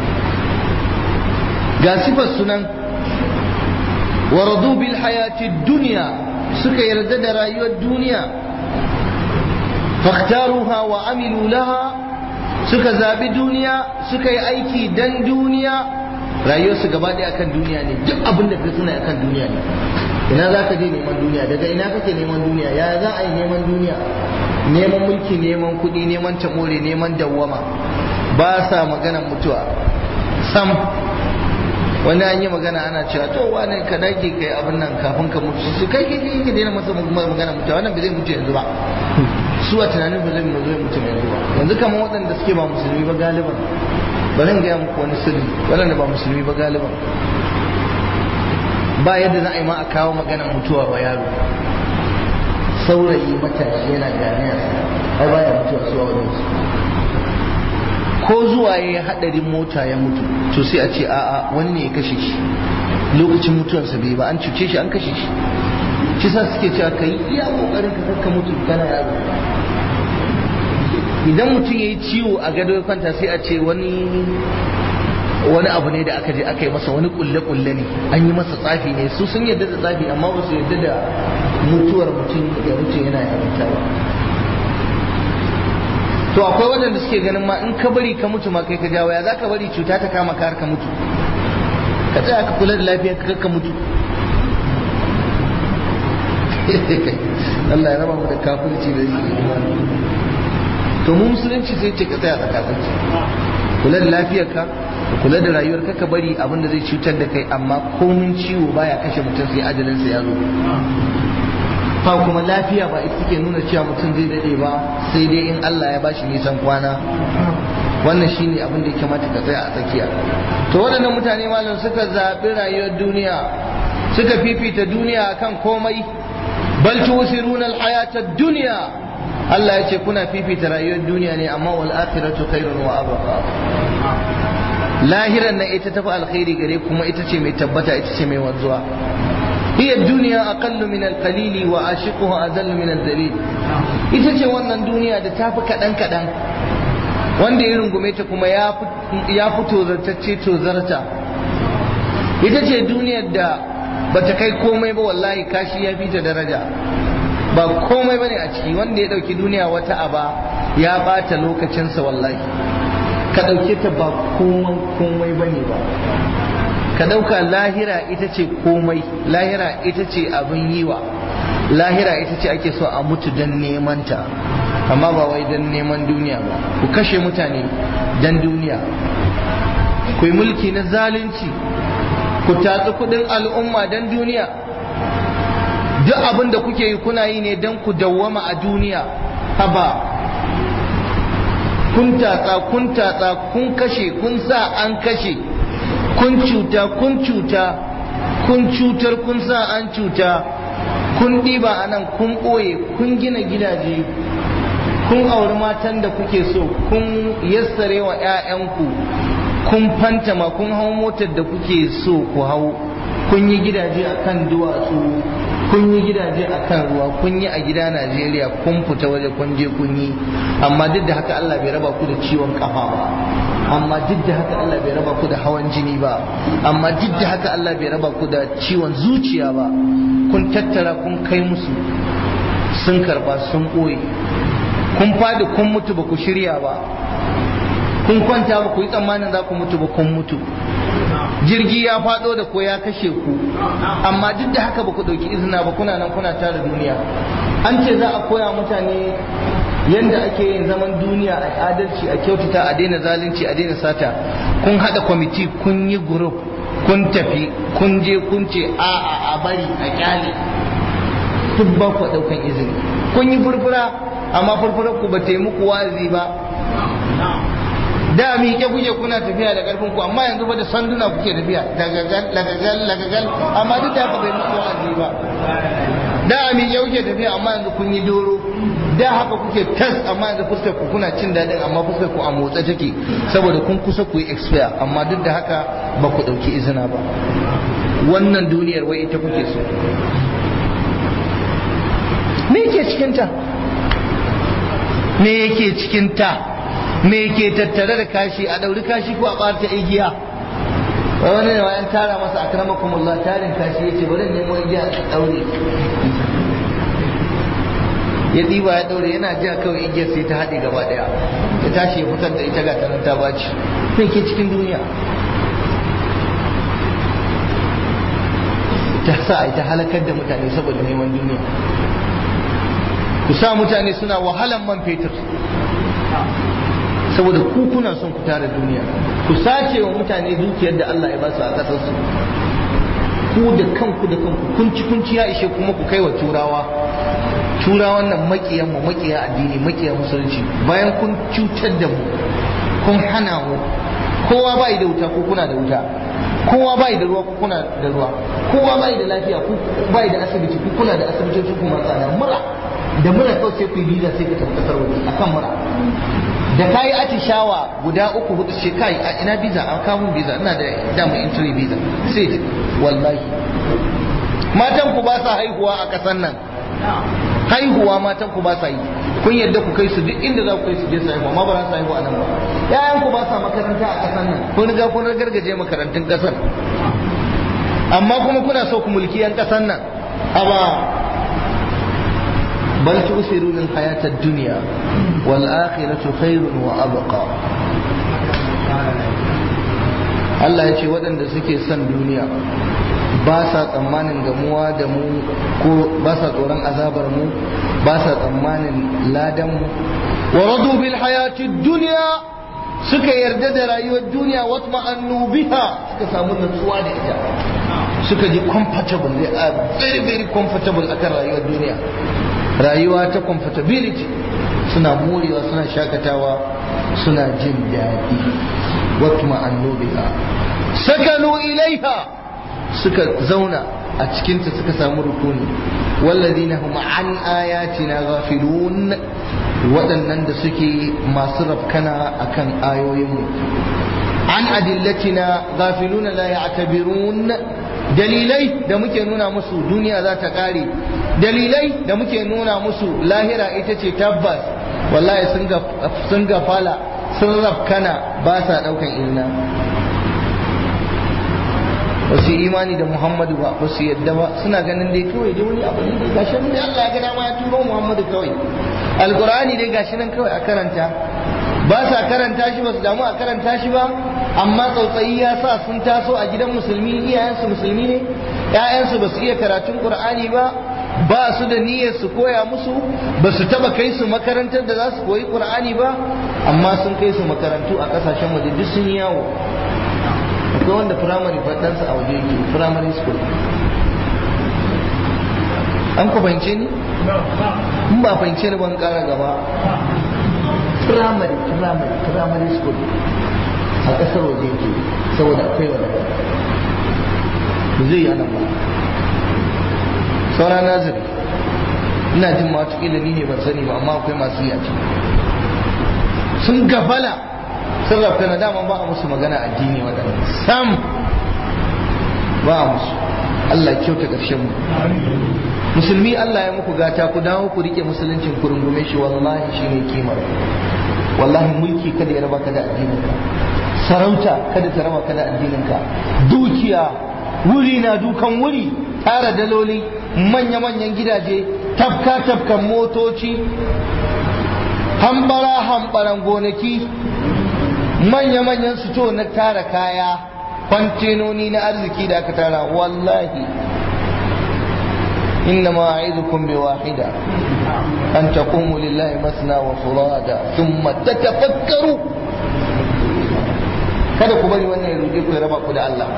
ga sifar sunan wa radu bil hayati dunya suka yarda da rayuwar duniya faktaruha wa amilu laha suka zabi duniya suka yi aiki dan duniya rayuwarsu gaba ɗaya akan duniya ne duk abin da ka suna akan duniya ne ina za ka je neman duniya daga ina kake neman duniya ya za a yi neman duniya neman mulki neman kuɗi neman tamore neman dawwama ba sa maganan mutuwa sam wani an yi magana ana cewa to wani ka dage kai abin nan kafin ka mutu su kai kai kai daina masa magana mutuwa wannan ba zai mutu yanzu ba su a tunanin ba zai mutu yanzu ba yanzu kamar waɗanda suke ba musulmi ba galiban ba zan gaya muku wani sirri waɗanda ba musulmi ba galiban ba yadda za a yi ma a kawo maganar mutuwa ba yaro saurayi matashi yana ganiya ai baya mutuwa su a wajen su ko zuwa ya yi haɗarin mota ya mutu to sai a ce a'a wani ne ya kashe shi lokacin mutuwarsa bai ba an cuce shi an kashe shi shi sa suke cewa ka yi iya kokarin ka kakka mutu kana yaro idan mutum ya yi ciwo a gado ya kwanta sai a ce wani wani abu ne da aka je aka yi masa wani kulle-kulle ne an yi masa tsafi ne su sun yarda da tsafi amma ba su yarda da mutuwar mutum ya mutu yana yarinta ba to akwai waɗanda suke ganin ma in ka bari ka mutu ma kai ka jawo ya za ka bari cuta ta kama ka har ka mutu ka tsaya ka kula da lafiyar ka ka mutu Allah ya raba mu da kafirci da shi to mu musulunci sai ce ka tsaya tsakatsaki kula da lafiyarka ka kula da rayuwarka ka bari abin da zai cutar da kai amma komin ciwo baya kashe mutum sai ajalinsa ya zo fa kuma lafiya ba ita take nuna cewa mutum zai dade ba sai dai in Allah ya bashi nisan kwana wannan shine abin da ya kamata ka tsaya a tsakiya to waɗannan mutane malam suka zaɓi rayuwar duniya suka fifita duniya akan komai bal tusiruna alhayata ad-dunya Allah ya ce kuna fifita rayuwar duniya ne amma wal akhiratu khairun wa abqa lahiran nan ita tafi alkhairi gare kuma ita ce mai tabbata ita ce mai wanzuwa هي الدنيا أقل من القليل وعاشقها أذل من الذليل ita ce wannan duniya da tafi kaɗan kaɗan wanda ya rungume ta kuma ya fito zartacce to zarta ita ce duniyar da bata kai komai ba wallahi kashi ya fita daraja ba komai bane a ciki wanda ya ɗauki duniya wata aba ya ɓata lokacinsa wallahi ka ɗauke ta ba komai bane ba ka ɗauka lahira ita ce komai lahira ita ce abin yiwa lahira ita ce ake so a mutu don neman ta amma ba wai don neman duniya ba ku kashe mutane don duniya ku yi mulki na zalunci ku tatsi kudin al'umma don duniya duk abin da kuke yi kuna yi ne don ku dawwama a duniya haba kun tatsa kun tatsa kun kashe kun sa an kashe kun cuta kun cuta kun cutar kun sa an cuta kun ɗiba a nan kun ɓoye kun gina gidaje kun auri matan da kuke so kun yassare wa 'ya'yanku kun fantama kun hau motar da kuke so ku hau kun yi gidaje a kan duwatsu kun yi gidaje a kan ruwa kun yi a gida najeriya kun fita waje kun je kun yi amma duk da haka allah bai raba ku da ciwon kafa ba amma duk da haka allah bai raba ku da hawan jini ba amma duk da haka allah bai raba ku da ciwon zuciya ba kun tattara kun kai musu sun karba sun ɓoye kun fadi kun mutu ba ku shirya ba kun kwanta ba ku yi tsammanin za ku mutu ba kun mutu jirgi ya fado da ko ya kashe ku amma duk da haka ba ku ɗauki izina ba kuna nan kuna tara duniya an ce za a koya mutane yadda ake yin zaman duniya a adalci a kyautata a daina zalunci a daina sata kun haɗa kwamiti kun yi gurup kun tafi kun je kun ce a a a bari a kyale duk ba ku ɗaukan izini kun yi furfura amma furfurar ku ba ta yi muku wazi ba da miƙe kuke kuna tafiya da ƙarfin ku amma yanzu ba da sanduna kuke tafiya lagagal lagagal lagagal amma duk da haka bai muku wa'azi ba da a miƙe kuke tafiya amma yanzu kun yi doro da haka kuke tas amma yanzu fuskar ku kuna cin daɗin amma fuskar ku a motsa take saboda kun kusa ku yi expire amma duk da haka ba ku ɗauki izina ba wannan duniyar wai ita kuke so me yake cikinta me yake cikinta me ke tattare da kashi a ɗauri kashi ko a ɓata igiya wai wani ne wayan tara masa akramakumullah tarin kashi yace bari nemo igiya a ɗaure ya ɗiba ya ɗaure yana jiya kawai igiyar sai ta haɗe gaba ɗaya ya tashi ya fitar da ita ga tanan ta baci me ke cikin duniya ta sa a ita halakar da mutane saboda neman duniya ku sa mutane suna wahalan man fetur saboda ku kuna son ku tara duniya ku sace wa mutane dukiyar da Allah ya ba su a ƙasar su ku da kanku da kanku kunci kunci ya ishe kuma ku kai wa turawa turawan nan makiyan mu makiya addini makiya musulunci bayan kun cutar da mu kun hana mu kowa bai da wuta ko kuna da wuta kowa bai da ruwa ko kuna da ruwa kowa bai da lafiya ko bai da asibiti ko kuna da asibitoci kuma tsada mura da mura kawai sai ku yi visa sai ka tafi kasar waje akan mura da kayi atishawa guda uku hudu ce kai a ina visa an kawo visa ina da damar entry visa sai ta wallahi matan ku ba sa haihuwa a kasan nan haihuwa matan ku ba sa yi kun yadda ku kai su duk inda za ku kai su je su haihuwa ma ba za su haihuwa nan ba yayan ku ba sa makaranta a kasan nan kun riga kun gargaje makarantun kasar amma kuma kuna so ku mulki yan kasan nan aba بل تؤثرون الحياة الدنيا والآخرة خير وأبقى Allah ya ce waɗanda suke son duniya ba sa tsammanin gamuwa da mu ko ba sa tsoron azabar mu ba sa tsammanin ladan mu wa radu bil hayati dunya suka yarda da rayuwar duniya wa ma'annu biha suka samu natsuwa da ita suka ji comfortable they are very very comfortable akan rayuwar duniya rayuwa ta comfortability suna morewa suna shakatawa suna jin daɗi watma annubiha sakanu ilaiha suka zauna a cikinta suka samu rukuni walladina hum an ayatina ghafilun waɗannan da suke masu rafkana akan ayoyinmu an adillatina ghafiluna la ya'tabirun dalilai da muke nuna musu duniya za ta ƙare dalilai da muke nuna musu lahira ita ce tabbas wallahi sun gafala sun rafkana ba sa ɗaukan izina ba su imani da muhammadu ba ba su yadda ba suna ganin dai kawai dai wani abu ne da gashi nan dai Allah ya ga dama ya turo muhammadu kawai alqur'ani dai gashi nan kawai a karanta ba sa karanta shi ba su damu a karanta shi ba amma tsautsayi ya sa sun taso a gidan musulmi iyayensu musulmi ne ƴaƴansu ba su iya karatun qur'ani ba ba su da niyyar su koya musu ba su taba kai su makarantar da za su koyi qur'ani ba amma sun kai su makarantu a kasashen waje duk sun yawo akwai wanda firamare fadansa a waje yake firamare school an ku fahimce ni in ba fahimce ni ban kara gaba firamare firamare firamare school a kasar waje yake saboda akwai wani ba zai yi anan ba saura nazari ina jin ma wataƙila ni ne ban sani ba amma akwai masu yi a ciki sun gafala sun rafka na dama ba a musu magana addini waɗanda sam ba a musu Allah ya kyauta ƙarshen mu musulmi Allah ya muku gata ku dawo ku rike musuluncin ku rungume shi wallahi shine kimar wallahi mulki kada ya raba ka da addininka sarauta kada ta raba ka da addininka dukiya wuri na dukan wuri tara daloli manya-manyan gidaje tafka-tafkan motoci hambara hambaran gonaki manya-manyan suto na tara kaya kwantenoni na arziki da aka tara wallahi إنما أعظكم بواحدة أن تقوموا لله مثنى وفرادا ثم تتفكروا kada ku bari wannan ya ruɗe ku ya raba ku da Allah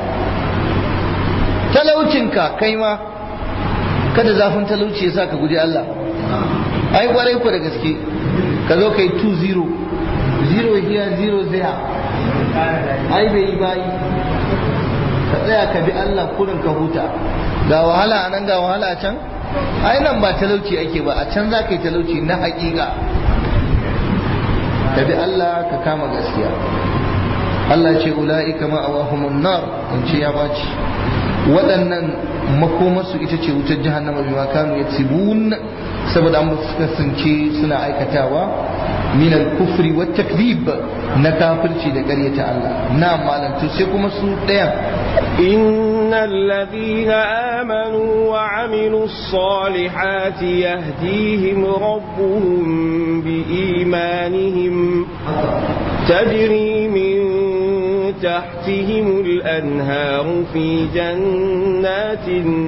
talaucinka kai ma kada zafin talauci ya sa ka guji Allah ai kwarai ku da gaske ka zo kai 2-0 0 here 0 there ai bai yi bayi ka tsaya ka bi Allah kurin ka huta ga wahala a nan ga wahala a can ai nan ba talauci ake ba a can za ka yi talauci na hakika ka bi Allah ka kama gaskiya Allah ce ula'ika ma'awahumun nar in ce ya baci waɗannan makomarsu ita ce wutar jahannama bima kanu yatsibun saboda an kasance suna aikatawa min al-kufri wa takdhib na kafirci da ƙaryata Allah na malantu sai kuma su ɗayan
إن الذين آمنوا وعملوا الصالحات يهديهم ربهم بإيمانهم تجري من تحتهم الأنهار في جنات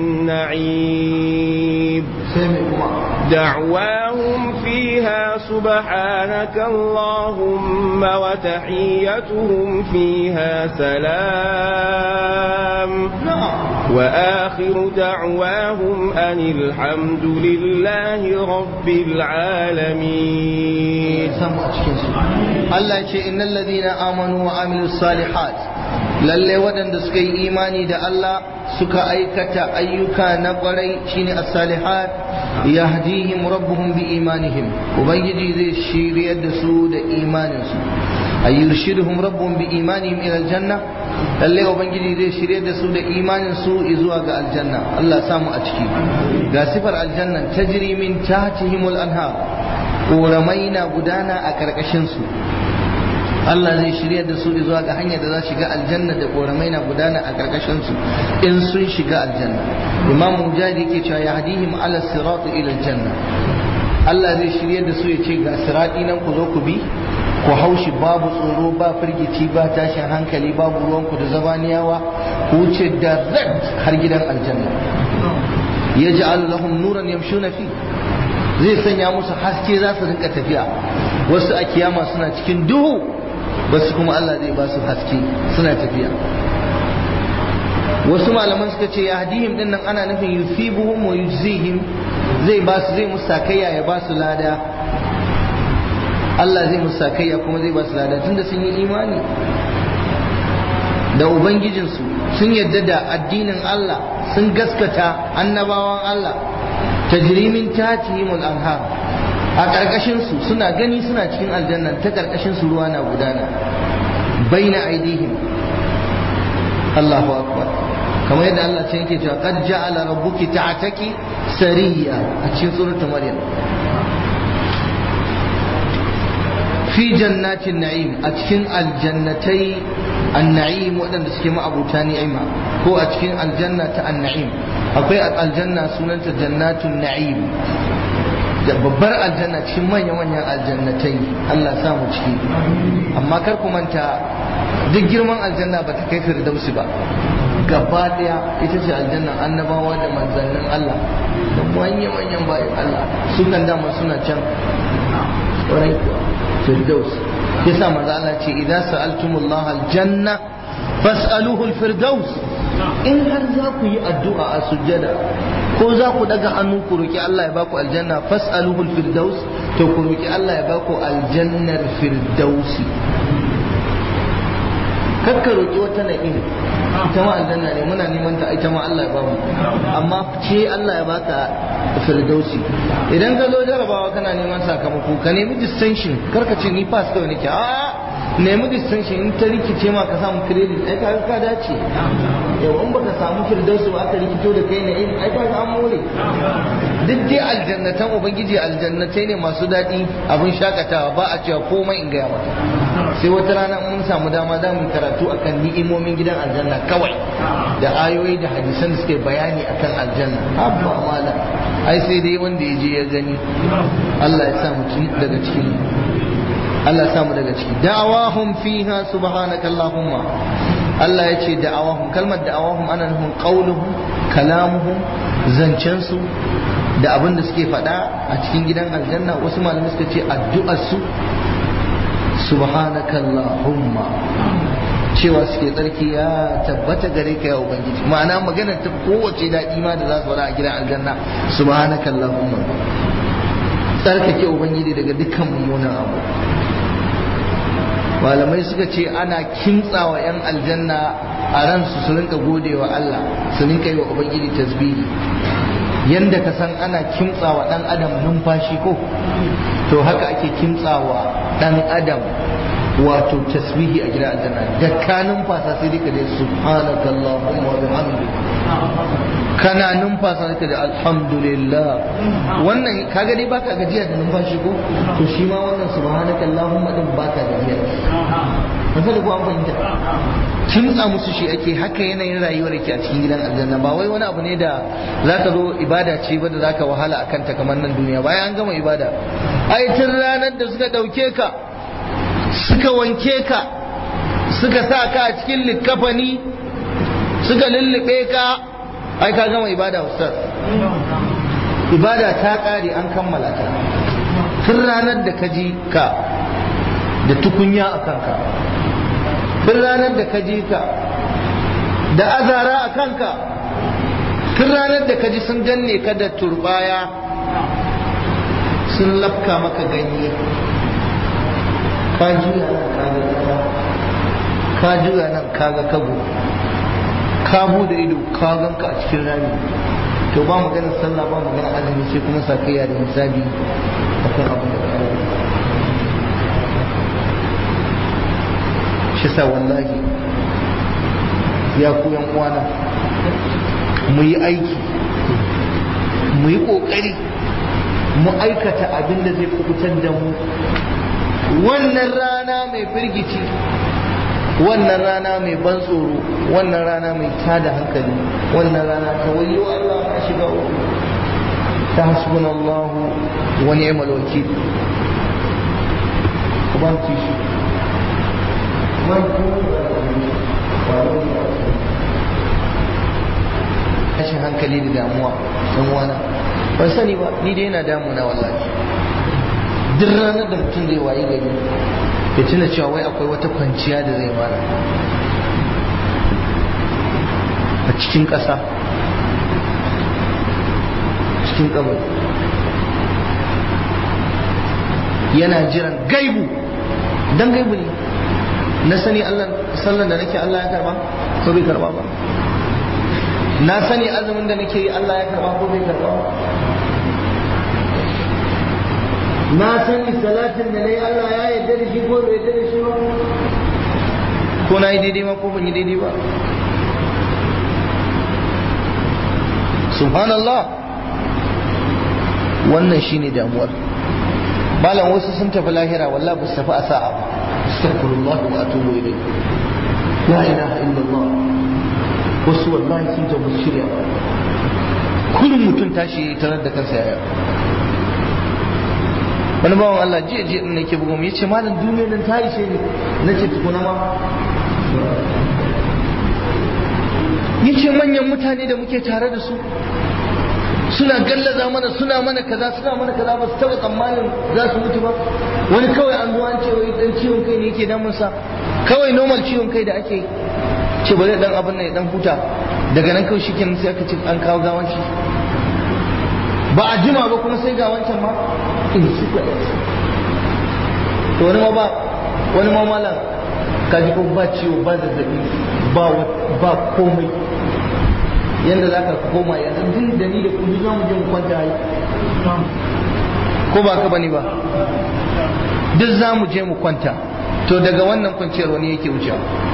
النعيم دعواهم فيها سبحانك اللهم وتحيتهم فيها سلام وآخر دعواهم أن الحمد لله رب العالمين
Allah ce innal ladina amanu wa amilus salihat lalle waɗanda suka yi imani da Allah suka aikata ayyuka na ƙwarai shine as-salihat yahdihim rabbuhum bi imanihim ubangiji zai shiryar da su da imanin su ayyurshiduhum rabbuhum bi imanihim ila aljanna lalle ubangiji zai shiryar da su da imanin su zuwa ga aljanna Allah samu a ciki ga sifar aljanna tajri min tahtihimul anhar ƙoramai na gudana a ƙarƙashinsu Allah zai shirya da su zuwa ga hanyar da za shiga aljanna da ƙoramai na gudana a ƙarƙashinsu in sun shiga aljanna imam mujahid yake cewa ya hadihim ala siratu ila aljanna Allah zai shirya da su ya ce ga sirati nan ku zo ku bi ku haushi babu tsoro ba firgici ba tashin hankali babu ruwanku da zabaniyawa ku wuce direct har gidan aljanna yaj'alu lahum nuran yamshuna fi zai sanya musu haske za su rinka tafiya wasu a kiyama suna cikin duhu wasu kuma Allah zai ba su haske suna tafiya wasu malaman suka ce ya hadihim din nan ana nufin yusibuhum wa yujzihim zai ba su zai musu sakayya ya ba su lada Allah zai musu sakayya kuma zai ba su lada tunda sun yi imani da ubangijinsu sun yarda da addinin Allah sun gaskata annabawan Allah tajrimin tatihimul anhar a ƙarƙashin su suna gani suna cikin aljanna ta ƙarƙashin su ruwa na gudana baina aidihim Allahu akbar kamar yadda Allah ce yake cewa qad ja'ala rabbuki ta'taki sariya a cikin suratul maryam fi jannatin na'im a cikin aljannatai an-na'im waɗanda suke ma'abuta ni'ima ko a cikin aljanna ta an-na'im akwai aljanna sunanta jannatun na'im da babbar aljanna cikin manya-manyan aljannatai Allah sa mu ciki amma kar ku manta duk girman aljanna ba ta kai firdausi ba gaba daya ita ce aljannan annabawa da manzannin Allah da manya-manyan bayan Allah su kan dama suna can ƙwarai kuwa firdaus yasa manzo Allah ce idan sa'altumullah aljanna fas'aluhu alfirdaus in har za ku yi addu'a a sujjada ko za ku daga hannu ku roki Allah ya baku aljanna fas'aluhu alfirdaus to ku roki Allah ya baku aljannar firdausi kakka roƙi wata na'im ita ma aljanna ne muna neman ta ita ma Allah ya bamu amma ce Allah ya baka firdausi idan ka zo jarabawa kana neman sakamako ka nemi distinction karka ce ni pass kawai nake a nemi distinction in ta rikice ma ka samu credit ai ka ka dace yau in baka samu firdausi ba aka rikito da kai na'im ai ka an more duk dai aljannatan ubangiji aljannatai ne masu daɗi abin shakatawa ba a cewa komai in gaya mata sai wata rana mun samu dama za mu karatu akan ni'imomin gidan aljanna kawai da ayoyi da hadisan da suke bayani akan aljanna habba mala ai sai dai wanda ya je ya gani Allah ya sa mu daga cikin Allah ya sa mu daga ciki da'awahum fiha subhanaka allahumma Allah ya ce da'awahum kalmar da'awahum ana nufin qauluhum kalamuhum zancensu da abin da suke faɗa a cikin gidan aljanna wasu malamai suka ce addu'arsu subhanakallahumma cewa suke tsarki ya tabbata gare ka ya ubangiji ma'ana magana ta kowace daɗi ma da za su faɗa a gidan aljanna subhanakallahumma tsarkake ubangiji daga dukkan mummunan abu malamai suka ce ana kimtsawa 'yan aljanna a ransu su rinka gode wa Allah su rinka yi wa ubangiji tasbihi yanda ka san ana kimtsawa dan adam numfashi ko to haka ake kimtsawa dan adam wato tasbihi a gidan aljanna da ka numfasa sai dai ka dai subhanakallahumma wa bihamdika kana numfasa ka da alhamdulillah wannan kaga dai baka gajiya da numfashi ko to shi ma wannan subhanakallahumma din baka gajiya ba da kuwa fahimta kimtsa musu shi ake haka yanayin rayuwar ke a cikin gidan aljanna ba wai wani abu ne da zaka zo ibada ce ba da zaka wahala a kanta kamar nan duniya bayan an gama ibada ai tun ranar da suka dauke ka suka wanke ka suka sa ka a cikin likkafani suka lullube ka ai ka gama ibada ustaz ibada ta kare an kammala ta tun ranar da ka ji ka da tukunya a kanka tun ranar da ka ji ka da azara a kanka tun ranar da ka ji sun danne ka da turbaya sun lafka maka ganye ka juya nan kaga kasa ka juya nan kaga kago ka bude ido ka ganka a cikin rami to ba maganar sallah ba maganar azumi sai kuma sakayya da hisabi akan abin da ka shi sa wallahi ya ku yan uwana mu yi aiki mu yi kokari mu aikata abin da zai kubutar da mu wannan rana mai firgici wannan rana mai ban tsoro wannan rana mai tada hankali wannan rana ta wayo Allah a shiga uku ta hasbunallahu wa ni'mal wakil ku ban tishi tashin hankali da damuwa dan wana ban sani ba ni dai yana damuna wallahi duk ranar da mutum zai wayi gari ya tuna cewa wai akwai wata kwanciya da zai mara a cikin ƙasa cikin kabari yana jiran gaibu dan gaibu ne na sani Allah sallan da nake Allah ya karba ko bai karba ba na sani azumin da nake yi Allah ya karba ko bai karba ba na sani salatin da nayi Allah ya yarda da shi ko bai yarda da shi ba ko na yi daidai ma ko ban yi daidai ba subhanallah wannan shine damuwar malam wasu sun tafi lahira wallahi ba su tafi a sa'a ba astaghfirullah wa atubu ilayh la ilaha illallah wasu wallahi sun tafi shirya kullum mutum tashi tarar da kansa yaya wani bawan Allah jiya jiya din nake bugu ya ce malam duniyar nan ta ishe ne na ce tukuna ma ya ce manyan mutane da muke tare da su suna gallaza mana suna mana kaza suna mana kaza ba su taba tsammanin za su mutu ba wani kawai an zo an ce wai dan ciwon kai ne yake damun sa kawai normal ciwon kai da ake ce bari dan abin nan ya dan huta daga nan kawai shikenan sai aka ce an kawo gawan shi ba a jima ba kuma sai ga wancan ma in su to wani ma ba wani ma malam ka ji kuma ba ciwo ba zazzabi ba ba komai yanda za ka koma yanzu din da ni da kuma za mu je mu kwanta yi ko ba ka bane ba duk za mu je mu kwanta to daga wannan kwanciyar wani yake wucewa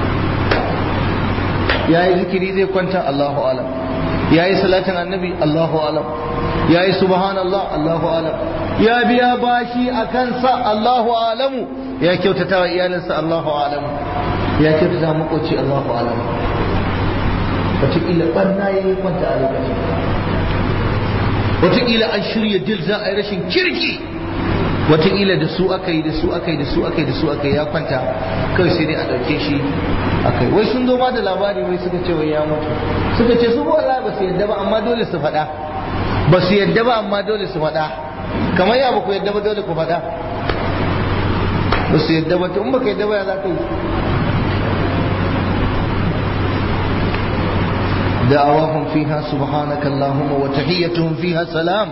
ya yi zikiri zai kwanta Allahu alam ya yi salatin annabi Allahu alam ya yi subhanallah Allahu alam ya biya bashi a kansa Allahu alamu ya kyautata wa iyalinsa Allahu alamu ya kyautata makoci Allahu alamu wataƙila ɓarna ya yi kwanta a lokacin wataƙila an shirya dil za a yi rashin kirki wataƙila da su aka yi da su aka yi da su aka yi da su aka yi ya kwanta kawai sai dai a ɗauke shi a kai wai sun zo ma da labari wai suka ce wai ya mutu suka ce su wallahi ba su yadda ba amma dole su faɗa ba su yadda ba amma dole su faɗa kamar ya ba ku yadda ba dole ku faɗa ba su yadda ba to in baka yadda ba ya za ka yi دعواهم فيها سبحانك اللهم وتحيتهم فيها سلام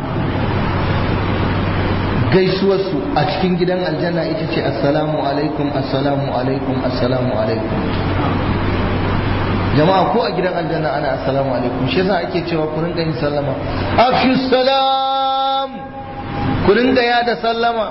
gaisuwarsu a cikin gidan aljanna ita ce assalamu alaikum assalamu alaikum assalamu alaikum jama'a ko a gidan aljanna ana assalamu alaikum shi yasa ake cewa ku rinka yin sallama afshu salam ku rinka yada sallama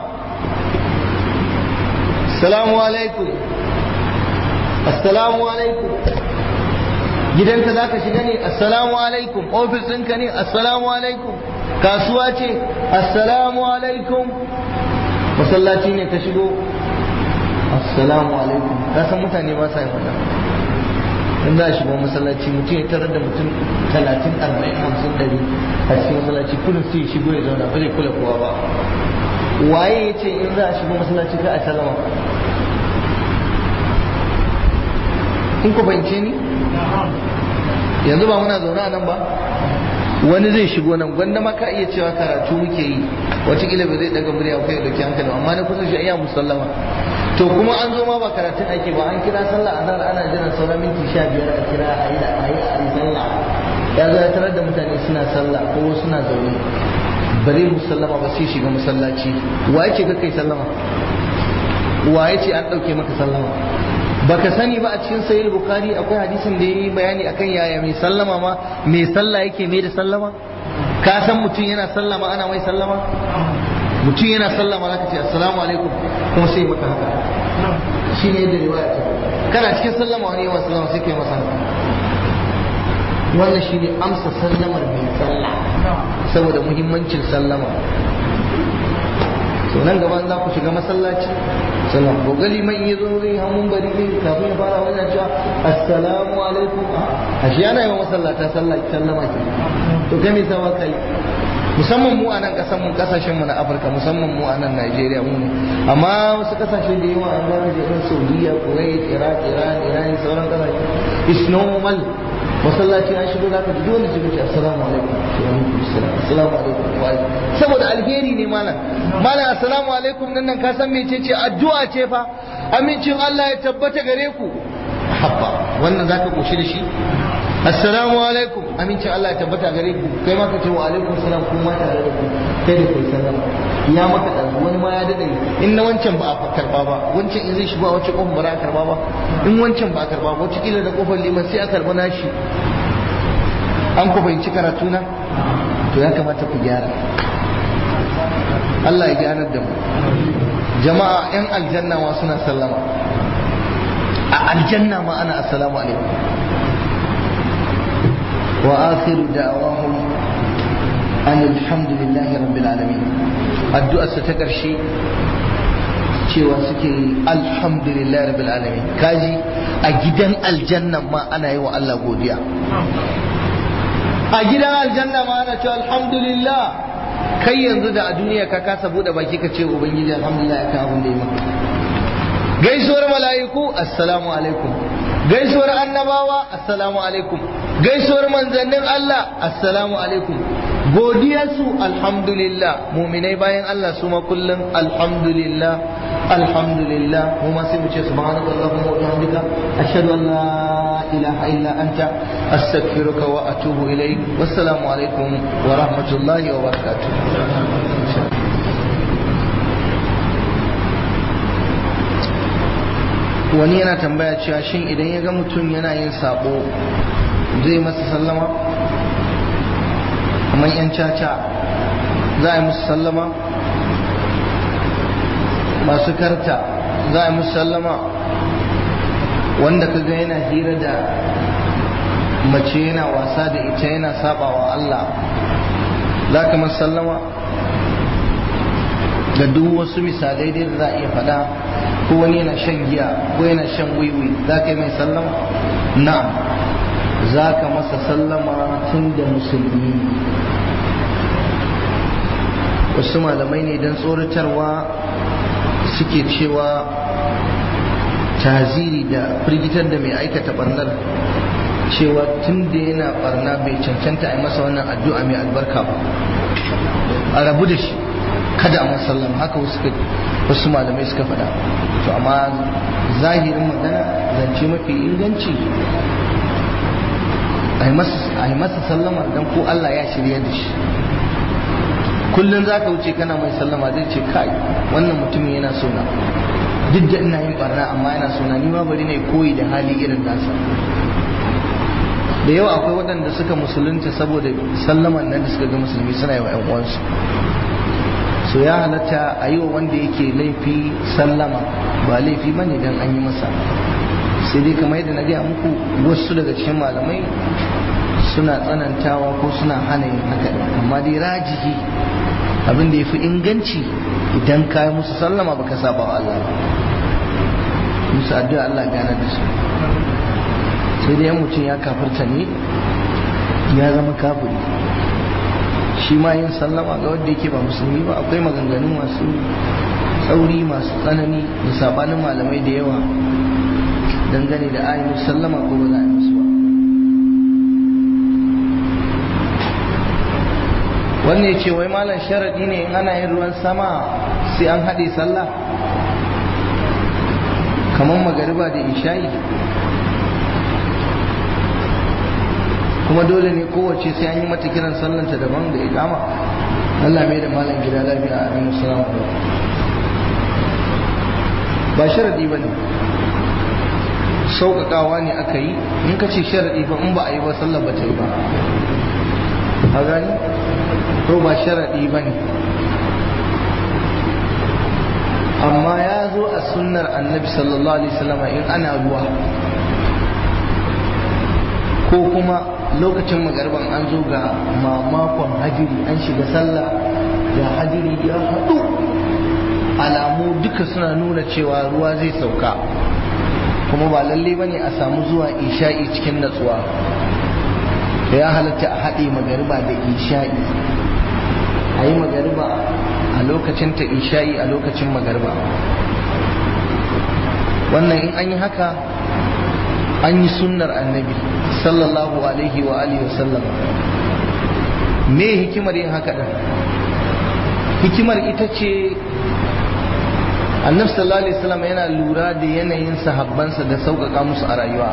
assalamu alaikum assalamu alaikum gidanka za ka shiga ne assalamu alaikum ofis ɗinka ne assalamu alaikum kasuwa ce assalamu alaikum masallaci ne ka shigo assalamu alaikum ka san mutane ba sa yin wannan in za a shigo masallaci mutum ya tarar da mutum talatin arba'in hamsin ɗari a cikin masallaci kullum sai shigo ya zauna ba zai kula kowa ba waye ya ce in za a shigo masallaci ka a sallama in ku fahimce ni yanzu ba muna zaune a nan ba wani zai shigo nan gwanda ma ka iya cewa karatu muke yi watakila ba zai daga murya kai da hankali amma na kusa shi iya musallama to kuma an zo ma ba karatun ake ba an kira sallah azhar ana jiran sauran minti sha biyar a kira a yi a yi a yi sallah ya zo ya tarar da mutane suna sallah ko suna zaune ba zai musallama ba sai shiga masallaci wa yake ka kai sallama wa ce an ɗauke maka sallama baka sani ba a cikin sahih bukhari akwai hadisin da yayi bayani akan yaya mai sallama ma mai sallah yake mai da sallama ka san mutum yana sallama ana mai sallama mutum yana sallama zaka ce assalamu alaikum kuma sai maka haka shine yadda riwaya ta kana cikin sallama wani yawan sallama sai kai masa haka wannan shine amsa sallamar mai sallah saboda muhimmancin sallama to nan gaba za ku shiga masallaci sallam ko gali man yi zo zai hamun bari zai kafin ya fara wannan cewa assalamu alaikum a shi yana yawan masallata sallah sallama ke to kai me sawa kai musamman mu a nan kasan mu kasashen mu na Afirka musamman mu a nan Najeriya mu ne amma wasu kasashe da yawa an gane da irin Saudiya Kuwait Iraq Iran Iran sauran kasashe is normal masallaci an shigo zaka ji dole su ce assalamu alaikum assalamu alaikum wa saboda alheri ne malam malam assalamu alaikum nan nan ka san mecece addu'a ce fa amincin Allah ya tabbata gare ku habba wannan zaka koshi da shi assalamu alaikum amincin Allah ya tabbata gare ku kai ma ka ce wa alaikum salam kuma tare da ku kai da kai sallama ya maka dan wani ma ya dade in na wancan ba a karba ba wancan in zai shigo a wacce kofar ba a karba ba in wancan ba a karba ba wacce kila da kofar liman sai a karba nashi an ku fahimci karatu na to ya kamata ku gyara Allah ya gyarar da mu jama'a yan aljanna ma suna sallama a aljanna ma ana assalamu alaikum wa akhiru da'awahum an alhamdulillahi rabbil alamin addu'ar sa ta karshe cewa suke alhamdulillahi rabbil alamin kaji a gidan aljanna ma ana yi wa Allah godiya a gidan aljanna ma ana cewa alhamdulillah kai yanzu da a duniya ka kasa bude baki ka ce ubangiji alhamdulillah ya kawo da yi maka gaisuwar mala'iku assalamu alaikum gaisuwar annabawa assalamu alaikum gaisuwar manzannin Allah assalamu alaikum godiyarsu alhamdulillah muminai bayan Allah su ma kullum alhamdulillah alhamdulillah mu ma sai mu ce subhanaka allahumma wa bihamdika ashhadu an la ilaha illa anta astaghfiruka wa atubu ilaik wassalamu alaikum wa rahmatullahi wa barakatuh wani yana tambaya cewa shin idan ya ga mutum yana yin sabo zai masa sallama kamar yan caca za a yi musu sallama masu karta za a yi musu sallama wanda ka ga yana hira da mace yana wasa da ita yana saba wa Allah za ka masu sallama da duk wasu misalai dai da za a iya faɗa ko wani yana shan giya ko yana shan wiwi za ka yi mai sallama na'am za ka masa sallama tun da musulmi wasu malamai ne don tsoratarwa suke cewa taziri da firgitar da mai aikata barnar cewa tun da yana barna bai cancanta a yi masa wannan addu'a mai albarka ba a rabu da shi kada a masallama haka wasu malamai suka faɗa to amma zahirin magana zance mafi inganci a yi masa sallama don ko Allah ya shirya da shi kullum za ka wuce kana mai sallama zai ce kai wannan mutumin yana sona duk da ina yin barna amma yana sona ni ma bari ne koyi da hali irin nasa da yawa akwai waɗanda suka musulunta saboda sallaman nan da suka ga musulmi suna yi wa 'yan uwansu so ya halatta a yi wa wanda yake laifi sallama ba laifi ba ne don an yi masa sai dai kamar yadda na gaya muku wasu daga cikin malamai suna tsanantawa ko suna hana yin haka amma dai rajihi abin da ya fi inganci idan ka yi musu sallama baka saba wa Allah musu addu'a Allah gane da su sai dai yan mutum ya kafirta ne ya zama kafiri shi ma yin sallama ga wanda yake ba musulmi ba akwai maganganu masu tsauri masu tsanani da sabanin malamai da yawa dangane da ayin sallama ko ba za a yi musu ba wannan ya ce wai malam sharaɗi ne in ana yin ruwan sama sai an haɗe sallah kamar magariba da isha'i kuma dole ne kowace sai an yi mata kiran sallanta daban da ikama Allah mai da malam gida lafiya a amin salamu ba sharadi ba ne sauƙaƙawa ne aka yi in ka ce sharadi ba in ba a yi ba sallah ba ta yi ba a gani to ba sharadi ba ne amma ya zo a sunnar annabi sallallahu alaihi wasallam in ana ruwa ko kuma lokacin magarban an zo ga mamakon hajiri an shiga sallah da hajiri ya haɗu alamu duka suna nuna cewa ruwa zai sauka kuma ba lalle ba ne a samu zuwa isha'i cikin natsuwa ya halatta a haɗe magariba da isha'i a yi magariba a lokacin ta isha'i a lokacin magariba wannan in an yi haka an yi sunnar annabi sallallahu alaihi wa alihi wasallam me hikimar yin haka din hikimar ita ce annabi sallallahu alaihi wasallam yana lura da yanayin sahabbansa da sauƙaƙa musu a rayuwa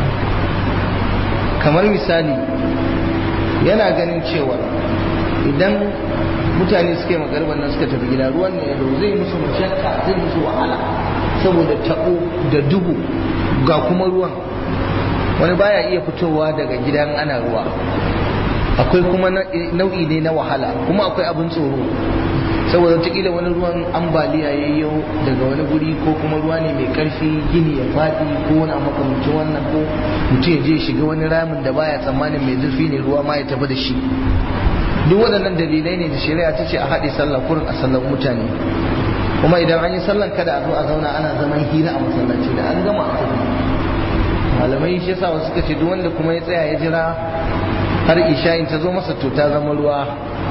kamar misali yana ganin cewa idan mutane suka yi magarban nan suka tafi gida ruwan ne da zai musu mashakka zai musu wahala saboda taɓo da duhu ga kuma ruwan wani baya iya fitowa daga gidan ana ruwa akwai kuma nau'i ne na wahala kuma akwai abin tsoro saboda wataƙila wani ruwan ambaliya ya yau daga wani guri ko kuma ruwa ne mai ƙarfi gini ya faɗi ko wani makamancin wannan ko mutum ya je shiga wani ramin da baya tsammanin mai zurfi ne ruwa ma ya tafi da shi duk waɗannan dalilai ne da shari'a ta ce a haɗe sallah kurin a sallan mutane kuma idan an yi sallan kada a zo a zauna ana zaman hira a masallaci da an gama a tafi malamai shi yasa wasu suka ce duk wanda kuma ya tsaya ya jira har isha'in ta zo masa to ta zama ruwa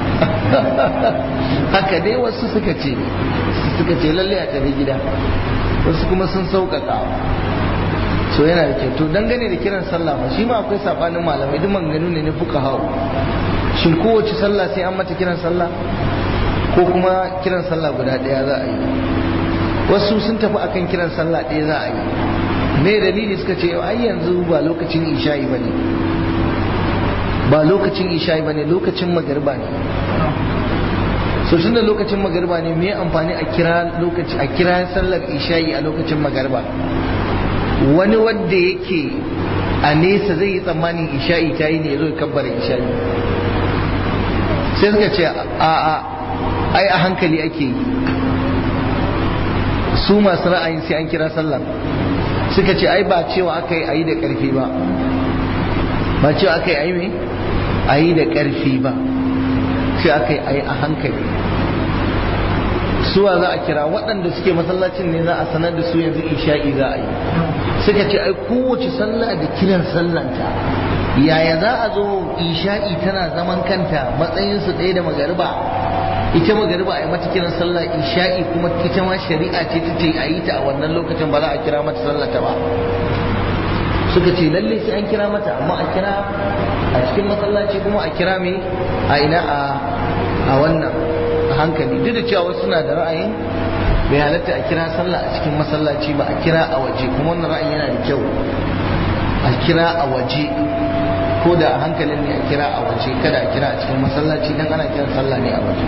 haka dai wasu suka ce suka ce lalle a tafi gida wasu kuma sun sauƙaƙa so yana da kyau to dangane da kiran sallah ba shi ma akwai sabanin malamai duk maganganu ne na fuka hau shin kowace sallah sai an mata kiran sallah ko kuma kiran sallah guda ɗaya za a yi wasu sun tafi akan kiran sallah ɗaya za a yi me dalili suka ce ai yanzu ba lokacin isha'i bane ba lokacin isha'i bane lokacin magariba ne so tun da lokacin magariba ne me amfani a kira lokaci a kira sallar isha'i a lokacin magariba wani wanda yake a nesa zai yi tsammanin isha'i ta yi ne ya zo ya kabbara isha'i sai suka ce a a ai a hankali ake yi su masu ra'ayin sai an kira sallah suka ce ai ba cewa aka yi a yi da ƙarfi ba ba cewa aka yi a yi mai a yi da ƙarfi ba sai aka yi a yi a hankali suwa za a kira waɗanda suke masallacin ne za a sanar da su yanzu isha'i za a yi suka ce ai kowace sallah da kiran sallanta yaya za a zo isha'i tana zaman kanta matsayinsu ɗaya da magariba ita magariba a yi mata kiran sallah isha'i kuma ita ma shari'a ce ta ce a yi ta a wannan lokacin ba za a kira mata sallata ba suka ce lalle sai an kira mata amma a kira a cikin masallaci kuma a kira mai a ina a wannan a hankali duk da cewa wasu suna da ra'ayin bai halatta a kira sallah a cikin masallaci ba a kira a waje kuma wannan ra'ayin yana da kyau a kira a waje ko da a hankalin ne a kira a waje kada a kira a cikin masallaci dan ana kiran sallah ne a waje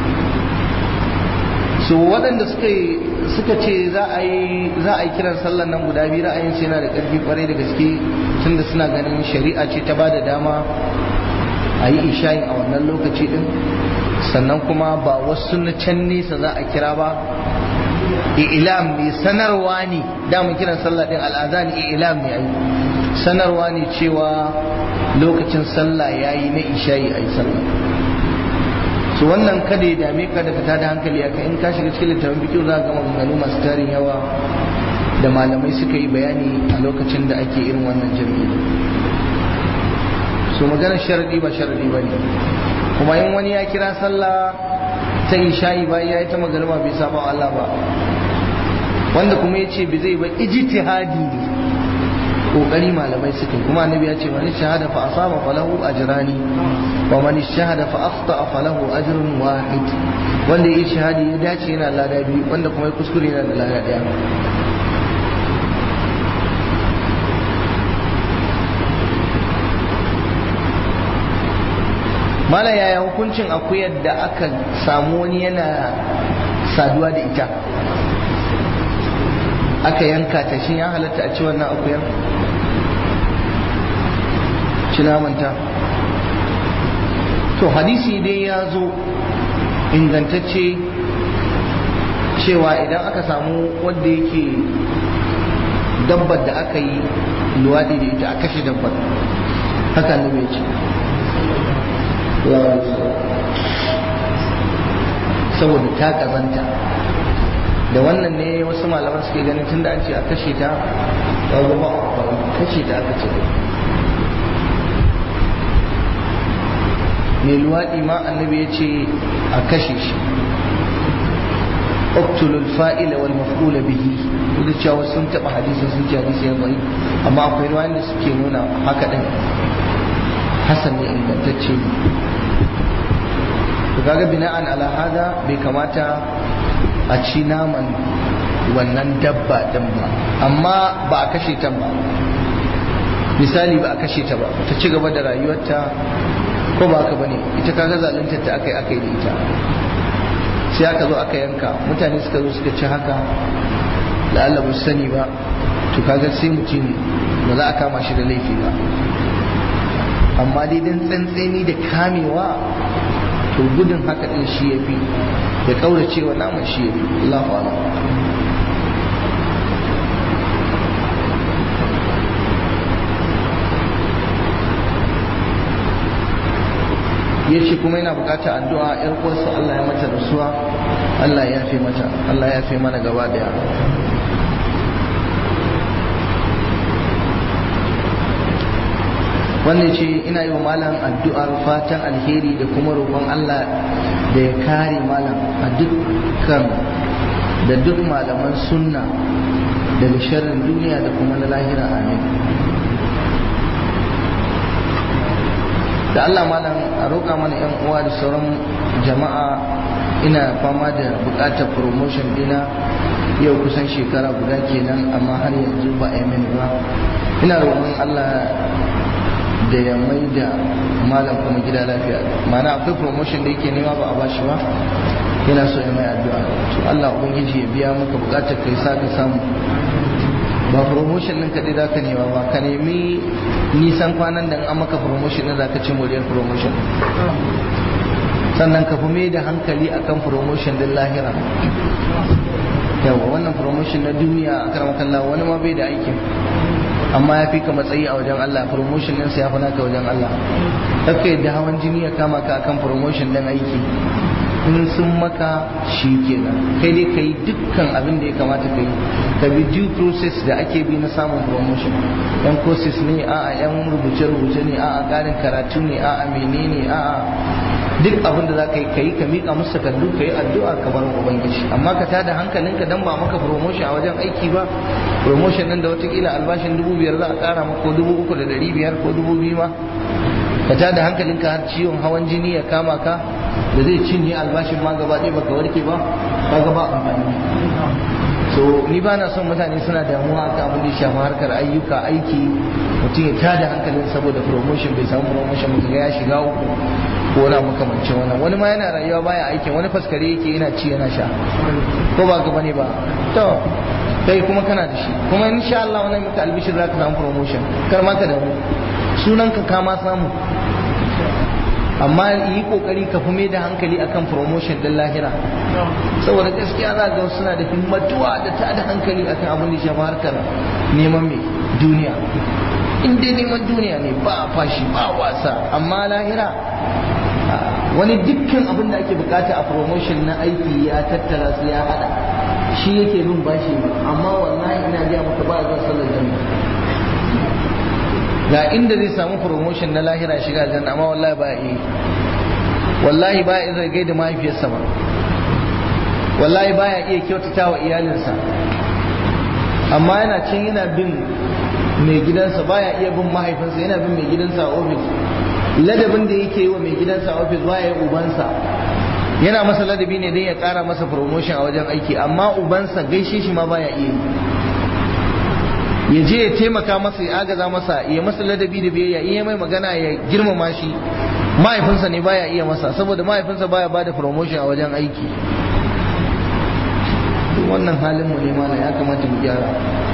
so waɗanda suka suka ce za a yi za a yi kiran sallan nan guda biyu ra'ayin su yana da ƙarfi kwarai da gaske tunda suna ganin shari'a ce ta bada dama a yi ishayin a wannan lokaci din sannan kuma ba wasu na can nesa za a kira ba ilam ne sanarwa ne damun kiran sallah din al'adhan ilam ne ai sanarwa ne cewa lokacin sallah yayi na isha'i ai sallah su wannan kada ya dame ka daga tada hankali aka in ka shiga cikin littafin bikin za ga maganganu masu tarin yawa da malamai suka yi bayani a lokacin da ake irin wannan jami'i su maganar sharadi ba sharadi ba ne kuma in wani ya kira sallah ta isha'i ba ya yi ta magarba bai saba Allah ba wanda kuma ya ce bai zai ba ijtihadi ne kokari malamai suka yi kuma annabi ya ce man shahada fa asaba falahu ajrani wa man shahada fa akhta falahu ajrun wahid wanda yi shahadi ya dace yana lada biyu wanda kuma ya kuskure yana da lada daya mala yaya hukuncin akuyar da aka samu wani yana saduwa da ita aka yanka ta shi ya halatta a ci wannan akuyar ci namanta to hadisi dai ya zo ingantacce cewa idan aka samu wanda yake dabbar da aka yi luwaɗi da ita a kashe dabbar haka ne mai ce saboda ta kazanta da wannan ne wasu malaman suke ganin tun da an ce a kashe ta ya zama kashe ta aka ce mai luwaɗi ma annabi ya ce a kashe shi uktulul fa'ila wal maf'ula bihi duk cewa sun taɓa hadisi sun ce hadisi ya bari amma akwai ruwan da suke nuna haka ɗin hasan ne ingantacce ne to kaga bina'an ala hada bai kamata a ci naman wannan dabba din ba amma ba a kashe ta ba misali ba a kashe ta ba ta ci gaba da rayuwarta ko ba haka bane ita kaga zaluntar ta akai akai da ita sai aka zo aka yanka mutane suka zo suka ci haka la'alla ba su sani ba to kaga sai mutum ba za a kama shi da laifi ba amma dai dan tsantseni da kamewa to gudun haka din shi ya fi da kauracewa naman shi ya fi Allahu a'lam ya ce kuma yana bukatar addu'a yar uwarsa Allah ya mata rasuwa Allah ya fi mata Allah ya fi mana gaba daya wannan ce ina yi wa malam addu'ar fatan alheri da kuma roƙon Allah da ya kare malam a dukkan da duk malaman sunna daga sharrin duniya da kuma na lahira amin da Allah malam a roƙa mana yan uwa da sauran jama'a ina fama da buƙatar promotion dina yau kusan shekara guda kenan amma har yanzu ba a yi mini ba ina roƙon Allah da ya mai da malam kuma gida lafiya mana akwai promotion da yake nema ba a bashi ba yana so ya mai addu'a to Allah ubangiji ya biya maka bukatar kai sa ka samu ba promotion ɗin kaɗai za ka nema ba ka nemi nisan kwanan da an maka promotion ɗin za ka ci moriyar promotion sannan ka fi mai da hankali akan promotion ɗin lahira yawa wannan promotion na duniya a karamakalla wani ma bai da aikin amma ya fi ka matsayi a wajen Allah promotion din sa ya fi naka wajen Allah kakka yadda hawan jini ya kama ka akan promotion din aiki in sun maka shi kenan kai dai ka yi dukkan abin da ya kamata ka yi ka bi due process da ake bi na samun promotion yan courses ne a'a yan rubuce-rubuce ne a'a ƙarin karatu ne a'a menene a'a duk abin da za ka yi ka yi ka miƙa musu takardu ka yi addu'a ka bar ubangiji amma ka tada hankalinka dan ba maka promotion a wajen aiki ba promotion nan da watakila albashin dubu biyar za a ƙara maka ko dubu uku da ɗari biyar ko dubu biyu ma ka tada hankalinka har ciwon hawan jini ya kama ka da zai cinye albashin ma gaba ɗaya baka warke ba kaga ba amfani so ni ba na son mutane suna damuwa akan abin da ya shafi harkar ayyuka aiki mutum ya tada hankalin saboda promotion bai samu promotion ba ga ya shiga uku ko na makamancin wannan wani ma yana rayuwa baya aikin wani faskare yake yana ci yana sha ko ba ka bane ba to kai kuma kana da shi kuma insha Allah wannan maka albishir zaka samu promotion kar ma ka damu sunan ka kama samu amma yi kokari ka fi mai da hankali akan promotion din lahira saboda gaskiya za ga suna da himmatuwa da ta da hankali akan abin da shafi harkar neman mai duniya in dai neman duniya ne ba fashi ba wasa amma lahira wani dukkan abin da ake bukata a promotion na aiki ya tattara su ya hada shi yake bin bashi amma wallahi ina jiya maka ba zan sallar jami'a ga inda zai samu promotion na lahira shiga aljanna amma wallahi ba yi wallahi ba ya zai gaida mahaifiyarsa ba wallahi ba ya iya kyautata wa iyalinsa amma yana cin yana bin mai gidansa ba ya iya bin mahaifinsa yana bin mai gidansa a ofis ladabin da yake yi wa mai gidansa a ofis ba ya yi ubansa yana masa ladabi ne don ya kara masa promotion a wajen aiki amma ubansa gaishe shi ma ba ya iya yi ya je ya taimaka masa ya agaza masa ya masa ladabi da biyayya iya mai magana ya girmama shi mahaifinsa ne baya iya masa saboda mahaifinsa baya bada promotion a wajen aiki wannan halin mu ne mana ya kamata mu gyara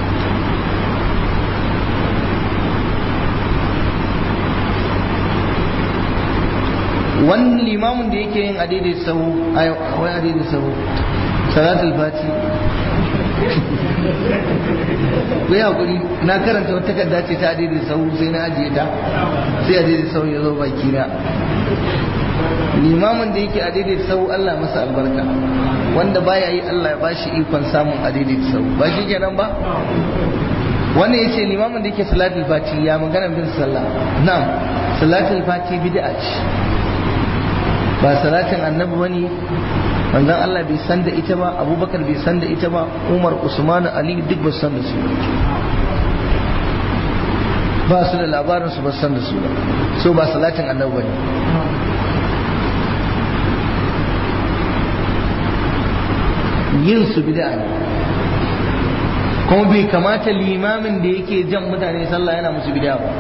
wani limamin da yake yin adidai sahu wai adidai sahu salatul fati ku yi hakuri na karanta wata takarda ce ta adidai sahu sai na ajiye ta sai adidai sahu ya zo baki na limamin da yake adidai sahu Allah masa albarka wanda baya yi Allah ya bashi ikon samun adidai sahu ba shi kenan ba wannan yace limamin da yake salatul fati ya magana bin sallah na'am salatul fati bid'a ce ba salatin annabi bane manzon Allah bai san da ita ba abubakar bai san da ita ba umar usman ali duk ba san da su ba su da labarin su ba san da su ba so ba salatin annabi bane yin su bid'a ne kuma bai kamata limamin da yake jan mutane sallah yana musu bid'a ba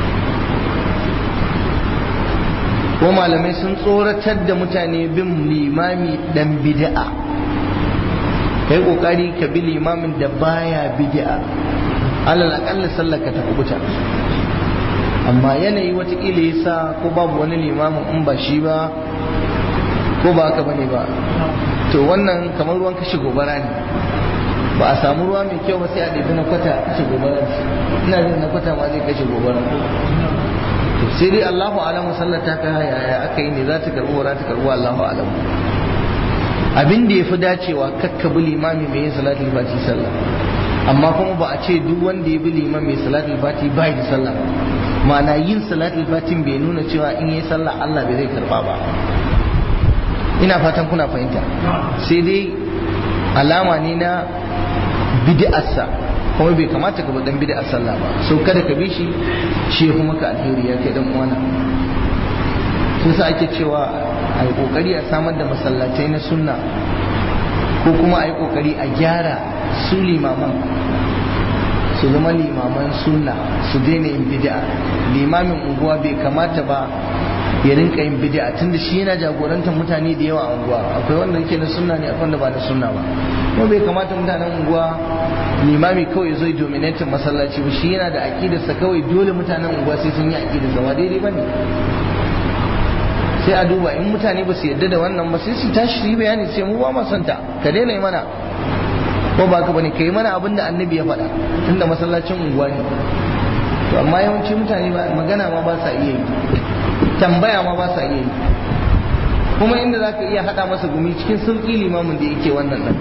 ko malamai sun tsoratar da mutane bin limami dan bid'a kai kokari ka bi limamin da baya bid'a alal akalla sallar ka ta kubuta amma yanayi watakila yasa ko babu wani limamin in ba shi ba ko ba haka bane ba to wannan kamar ruwan kashe gobara ne ba a samu ruwa mai kyau ba sai a ɗabi na kwata kashe gobara ina jin na kwata ma zai kashe gobara sai dai Allahu alamu sallar ta kai yaya aka yi ne za ta karbu za ta karbu Allahu alamu abin da ya fi dacewa kakka bi limami mai yin salatul fati sallah amma kuma ba a ce duk wanda ya bi liman mai salatul fati ba da sallah ma'ana yin salatul fatin bai nuna cewa in yi sallah Allah bai zai karba ba ina fatan kuna fahimta sai dai alama ne na bid'arsa kuma bai kamata ka dan bid'a sallah ba so kada ka bi shi shi kuma ka alheri ya kai dan uwana sun sa ake cewa a yi kokari a samar da masallatai na sunna ko kuma a yi kokari a gyara su limaman su zama limaman sunna su daina yin bid'a limamin unguwa bai kamata ba ya rinka yin bid'a tunda shi yana jagorantar mutane da yawa a unguwa akwai wanda yake na sunna ne akwai wanda ba na sunna ba kuma bai kamata mutanen unguwa limami kawai zai dominatin masallaci ba shi yana da aqidarsa kawai dole mutanen unguwa sai sun yi aqidarsa ba daidai bane sai a duba in mutane ba su yarda da wannan ba sai su tashi su yi bayani sai mu ba mu santa ka daina yi mana ko ba ka bane kai mana abin da annabi ya faɗa tunda masallacin unguwa ne to amma yawanci mutane ba magana ma ba sa iya yi tambaya ma ba sa iya yi kuma inda za ka iya haɗa masa gumi cikin sauƙi limamin da yake wannan ɗan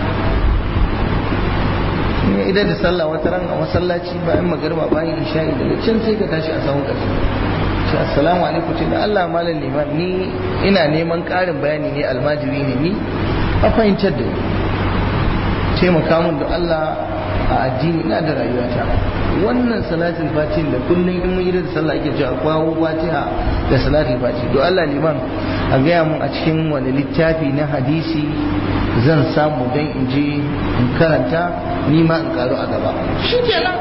idan da sallah wata ran a masallaci bayan magarba bayan isha'i daga can sai ka tashi a sahun ƙarshe ce assalamu alaikum ce da Allah malam liman ni ina neman ƙarin bayani ne almajiri ne ni a fahimtar da ni taimaka min da Allah a addini ina da rayuwata wannan salatul fatiha da kullum in mun yi da sallah ake cewa kwawo fatiha da salatul fatiha to Allah liman a gaya mun a cikin wani littafi na hadisi zan samu dan in je in karanta ni ma in karu a gaba shikenan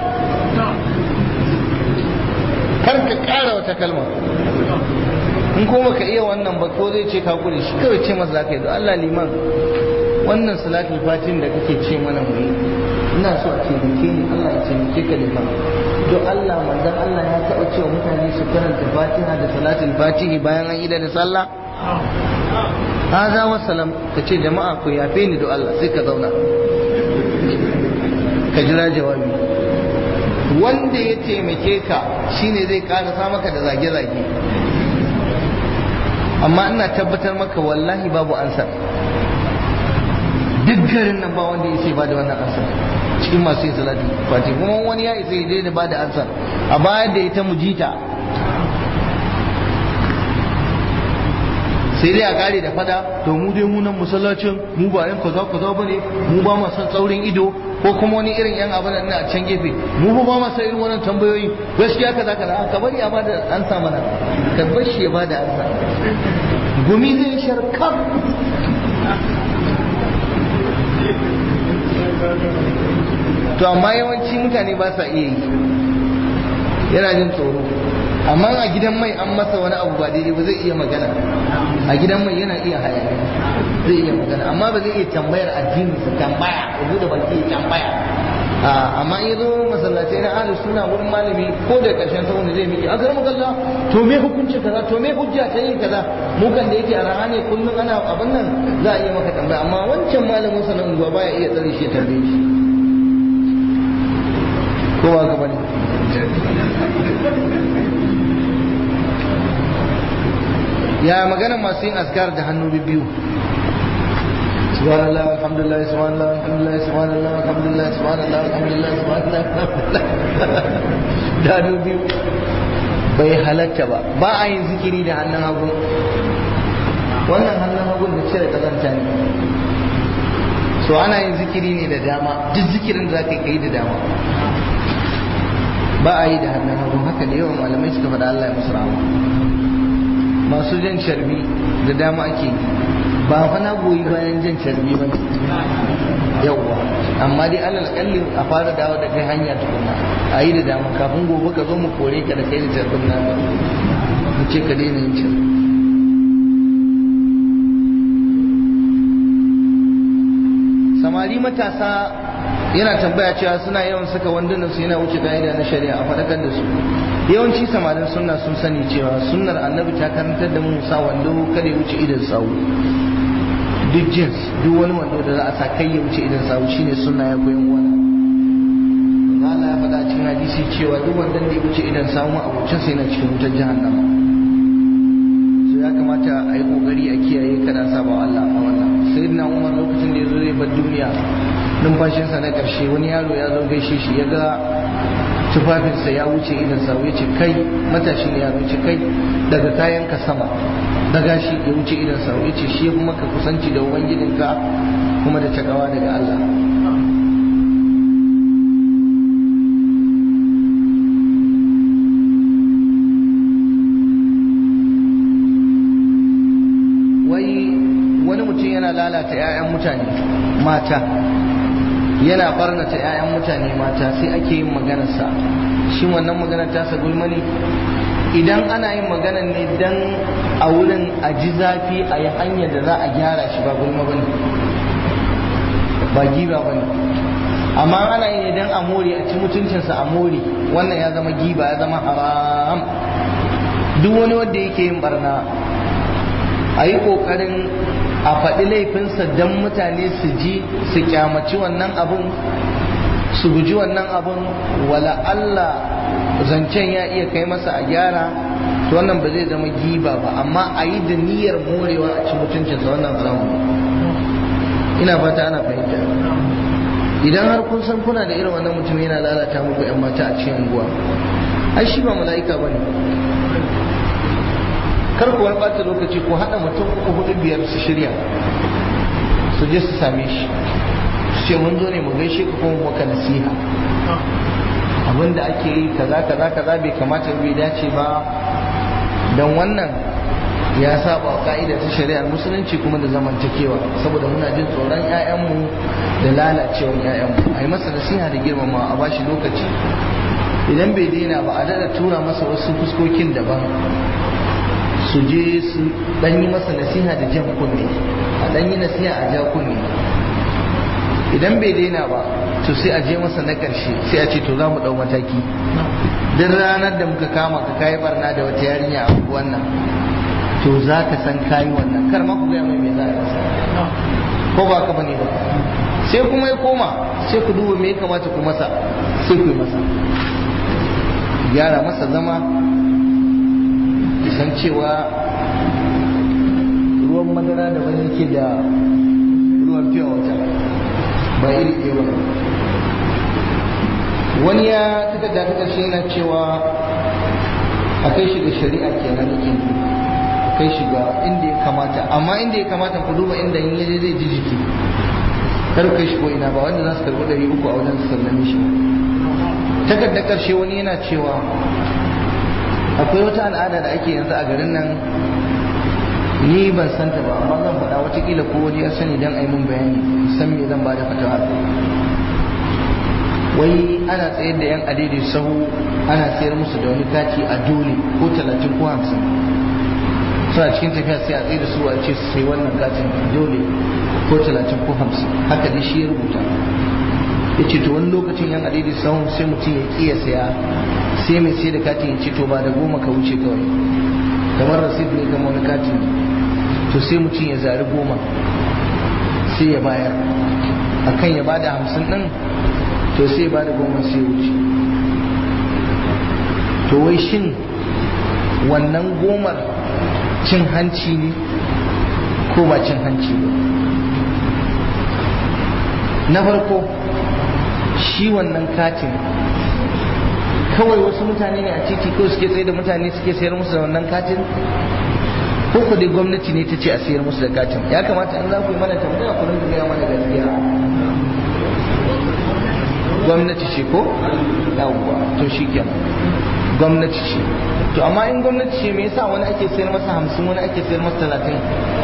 kar ka kara wata kalma in kuma ka iya wannan ba ko zai ce ka kure shi kawai ce masa zaka yi don Allah liman wannan salatul fatin da kake ce mana mu yi ina so a taimake ni Allah ya taimake ka liman to Allah manzon Allah ya taɓa cewa mutane su karanta fatiha da salatul fatihi bayan an yi da sallah haza wa salam ka ce jama'a ku yafe ni do Allah sai ka zauna ka jira jawabi wanda ya taimake ka shine zai karasa maka da zage-zage amma ina tabbatar maka wallahi babu ansa duk garin nan ba wanda ya ce ba da wannan ansa cikin masu yin salati fati kuma wani ya isa ya da ba da ansa a bayar da ita mujita sai dai a kare da fada to mu dai mu nan masallacin mu ba yan kaza kaza bane mu ba mu san tsaurin ido ko kuma wani irin yan abin nan a can gefe mu ba mu san irin wannan tambayoyi gaskiya kaza kaza ka bari a bada ansa mana ka bar shi ya bada ansa gumi zai sharkar to amma yawanci mutane ba sa iya yi yana jin tsoro amma a gidan mai an masa wani abu ba daidai ba zai iya magana a gidan mai yana iya hayaniya zai iya magana amma ba zai iya tambayar addini su tambaya ya bude baki ya tambaya amma in zo masallatai na ahlus suna wurin malami ko da karshen sa wanda zai miki akar magalla to me hukunci kaza to me hujja ta yin kaza mu kan da yake a raha ne kullum ana abin nan za a iya maka tambaya amma wancan malamin sa na unguwa baya iya tsare shi ya tambaye shi kowa gaba ne ya magana masu yin askar da hannu biyu subhanallah alhamdulillah subhanallah alhamdulillah subhanallah alhamdulillah subhanallah alhamdulillah subhanallah da hannu biyu bai halatta ba ba a yin zikiri da hannun hagu wannan hannun hagun da cire kazanta ne so ana yin zikiri ne da dama duk zikirin za ka yi da dama ba a yi da hannun hagu haka da yawan malamai suka faɗa Allah ya musu rahama masu jan carbi da dama ake yi ba fa na goyi bayan jan carbi ba ne yawwa amma dai alal kalli a fara dawo da kai hanya tukuna a yi da dama kafin gobe ka zo mu kore ka da kai da carbin na mu ce ka daina yin carbi samari matasa yana tambaya cewa suna yawan saka wandunan su yana wuce ka'ida na shari'a a faɗakar da su yawanci samarin sunna sun sani cewa sunnar annabi ta karantar da mu sa wando kada ya wuce idan sawu duk jins duk wani wando da za a sa kai ya wuce idan sawu shine sunna ya koyan wani Allah ya faɗa cikin hadisi cewa duk wanda da ya wuce idan sawu ma abocin sai yana cikin wutar jahannama so ya kamata a yi kokari a kiyaye kada saba Allah a wannan sayyidina Umar lokacin da ya zo zai bar duniya numfashinsa na ƙarshe wani yaro ya zo gaishe shi ya ga tufafinsa ya wuce idan sa ya ce kai matashi ne ya wuce kai daga kayan ka sama daga shi ya wuce idan sa ya ce shi kuma ka kusanci da ubangijinka kuma da takawa daga Allah wai wani mutum yana lalata 'ya'yan mutane mata yana barnata 'ya'yan mutane mata sai ake yin maganarsa shi wannan maganar tasa gulma ne idan ana yin magana ne dan a wurin a ji zafi a yi hanyar da za a gyara shi ba gulma ba ne ba giba ba ne amma ana yi ne dan a more a ci mutuncinsa a more wannan ya zama giba ya zama haram duk wani wanda yake yin barna a yi ƙoƙarin a faɗi laifinsa don mutane su ji su kyamaci wannan abun su guji wannan abun wala Allah zancen ya iya kai masa a gyara to wannan ba zai zama giba ba amma a yi da niyyar morewa a ci mutuncinsa wannan haramun ina fata ana fahimta idan har kun san kuna da irin wannan mutum yana lalata muku yan mata a cikin unguwa ai shi ba mala'ika bane kar ku wani ɓata lokaci ko haɗa mutum uku hudu biyar su shirya su je su same shi su ce mun zo ne mu gaishe ka kuma maka nasiha abin da ake yi kaza kaza kaza bai kamata bai dace ba don wannan ya saba wa ka'ida ta shari'ar musulunci kuma da zamantakewa saboda muna jin tsoron 'ya'yanmu da lalacewar 'ya'yanmu a yi masa nasiha da girmama a bashi lokaci idan bai daina ba a daɗa tura masa wasu fuskokin daban su je su dan yi masa nasiha da jan kunne a dan yi nasiha a ja kunne idan bai daina ba to sai a je masa na karshe sai a ce to za mu dau mataki duk ranar da muka kama ka kayi barna da wata yarinya a wannan to za ka san kayi wannan kar ma ku gaya mai me za a yi masa ko ba ka bane ba sai kuma ya koma sai ku duba me ya kamata ku masa sai ku yi masa gyara masa zama san cewa ruwan madara da wani yake da ruwan fiye wata ba iri ɗaya ba wani ya tuka da tuka shi yana cewa a kai shi ga shari'a kenan yake a kai shi ga inda ya kamata amma inda ya kamata ku duba inda in yaje zai ji jiki kar kai shi ko ina ba wanda za su karɓi ɗari uku a wajen su sallame shi takardar ƙarshe wani yana cewa akwai wata al'ada da ake yanzu a garin nan ni ban santa ba amma zan faɗa watakila ko wani ya sani don ai mun bayani san me zan bada fatawa wai ana tsayar da yan adidi sahu ana sayar musu da wani kati a dole ko talatin ko hamsin suna cikin tafiya sai a tsaye da su a ce su sai wannan katin dole ko talatin ko hamsin haka dai shi ya rubuta ya ce to wani lokacin yan adidi sahun sai mutum ya ƙiya saya sai mai sai da katin ya ce to ba da goma ka wuce kawai kamar rasid ne kamar wani katin to sai mutum ya zari goma sai ya bayar akan ya bada hamsin din to sai ya bada goma sai ya wuce to wai shin wannan gomar cin hanci ne ko ba cin hanci ba na farko shi wannan katin kawai wasu mutane ne a titi ko suke tsaye da mutane suke sayar musu da wannan katin ko ku dai gwamnati ne ta ce a sayar musu da katin ya kamata in za ku yi mana tambaya ku rinka gaya mana gaskiya gwamnati ce ko yawwa to shi kenan gwamnati ce to amma in gwamnati ce me yasa wani ake sayar masa hamsin wani ake sayar masa talatin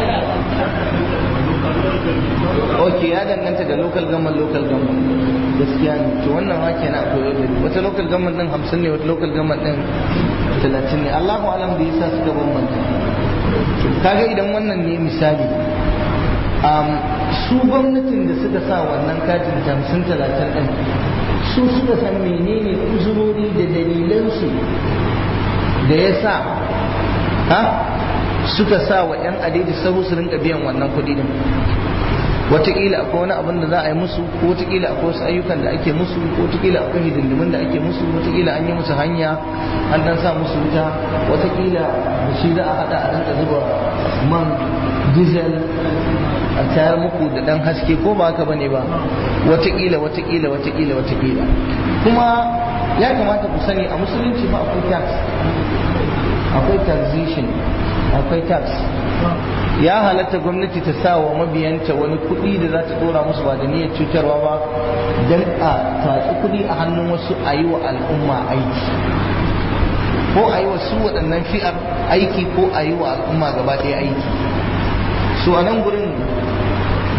ok ya danganta da local government local government gaskiya ne to wannan ma kenan akwai yau wata local government din hamsin ne wata local government din talatin ne Allahu alam da yasa suka bambanta kaga idan wannan ne misali su gwamnatin da suka sa wannan katin hamsin talatin din su suka san menene uzurori da dalilansu da ya sa ha suka sa wa 'yan adadi sahu su rinka biyan wannan kuɗi din wataƙila akwai wani abin da za a yi musu ko wataƙila akwai wasu ayyukan da ake musu ko wataƙila akwai hidindimin da ake musu wataƙila an yi musu hanya an dan sa musu wuta wataƙila da shi za a haɗa a rinka zuba man diesel a tayar muku da ɗan haske ko ba haka bane ba wataƙila wataƙila wataƙila wataƙila kuma ya kamata ku sani a musulunci ba akwai tax akwai taxation akwai tax ya halatta gwamnati ta sa wa mabiyanta wani kuɗi da za ta ɗora musu ba da niyyar cutarwa ba don a tatsi kuɗi a hannun wasu a yi wa al'umma aiki ko a yi wa su waɗannan fi'ar aiki ko a yi wa al'umma gaba ɗaya aiki so a nan gurin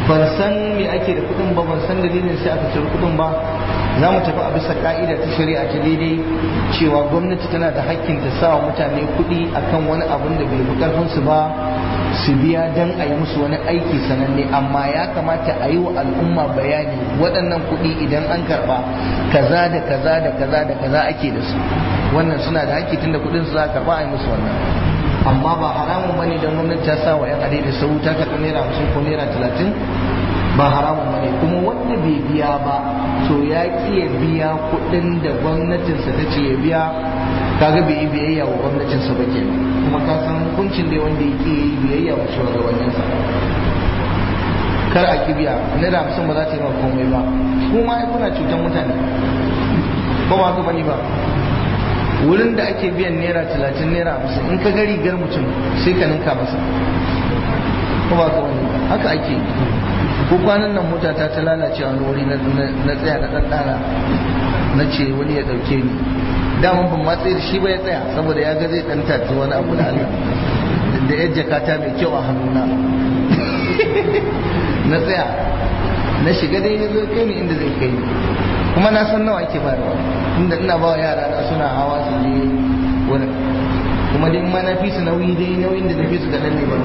ban san me ake da kuɗin ba ban san dalilin sai aka cire kuɗin ba za mu tafi a bisa ka'ida ta shari'a ta daidai cewa gwamnati tana da hakkin ta sa wa mutane kuɗi akan wani abun da bai fi karfinsu ba su biya dan a yi musu wani aiki sananne amma ya kamata a yi wa al'umma bayani waɗannan kuɗi idan an karɓa kaza da kaza da kaza da kaza ake da su wannan suna da hakki tunda kuɗin su za a karɓa a yi musu wannan amma ba haramun bane don gwamnati ta sa wa 'yan adai da sau ta karɓi naira hamsin ko naira talatin ba haramun bane kuma wanda bai biya ba to ya ki ya biya kuɗin da gwamnatinsa ta ce ya biya kaga bai yi biyayya wa gwamnatinsa ba kenan kuma ka san hukuncin da wanda ya ki yi biyayya wa shugabanninsa kar a kibiya naira hamsin ba za ta yi ma komai ba kuma ai kuna cutar mutane ko ba ka bane ba wurin da ake biyan naira talatin naira hamsin in ka ga rigar mutum sai ka ninka masa ko ba ka wani haka ake ko kwanan nan mota ta ta lalace a wani wuri na tsaya na ɗan ɗana na ce wani ya ɗauke ni daman ban matse da shi ba ya tsaya saboda ya ga zai ɗan tatu wani abu da Allah da yar jakata mai kyau a hannuna na tsaya na shiga dai ya zo kai ni inda zai kai ni kuma na san nawa ake bayarwa inda ina ba wa yara na suna hawa su je wurin kuma dai ma na fi su nauyi dai nauyin da na fi su kaɗan ne ba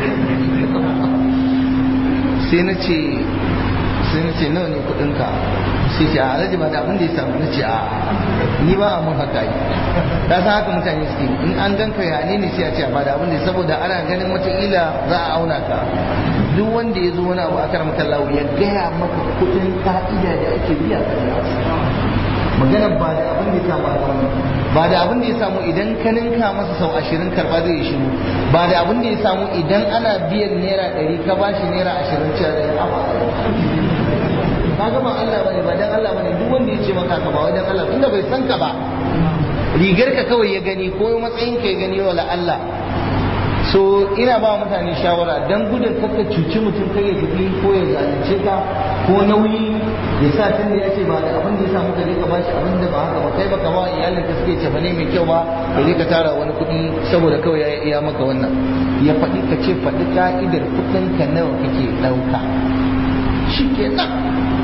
sai na ce sai na ce nawa ne kuɗinka sai ce a alhaji ba da abin da ya samu na ce a ni ba a mun haka yi ta san haka mutane suke in an ganka ya ne sai a ce ba da abin da saboda ana ganin wataƙila za a auna ka duk wanda ya zo wani abu a karamar kallawo ya gaya maka kuɗin ka'ida da ake biya ka magana ba da abin da ya samu ba da abin da ya samu idan ka ninka masa sau ashirin karba zai yi shiru ba da abin da ya samu idan ana biyan naira ɗari ka ba shi naira ashirin cewa da ya ka ga ban Allah bane ba dan Allah bane duk wanda ya ce maka ka ba wai dan Allah inda bai san ka ba rigar ka kawai ya gani ko matsayin ka ya gani wala Allah so ina ba mutane shawara dan gudun kakka cuci mutum kai ya tafi ko ya zalunce ka ko nauyi ya sa tun da ya ce ba da abin da ya samu ka je ka bashi abin da ba haka ba kai baka ba iyalin ka suke cefa ne mai kyau ba ka je ka tara wani kuɗi saboda kawai ya iya maka wannan ya faɗi ka ce faɗi ka'idar kuɗin ka nawa kake ɗauka shi ke nan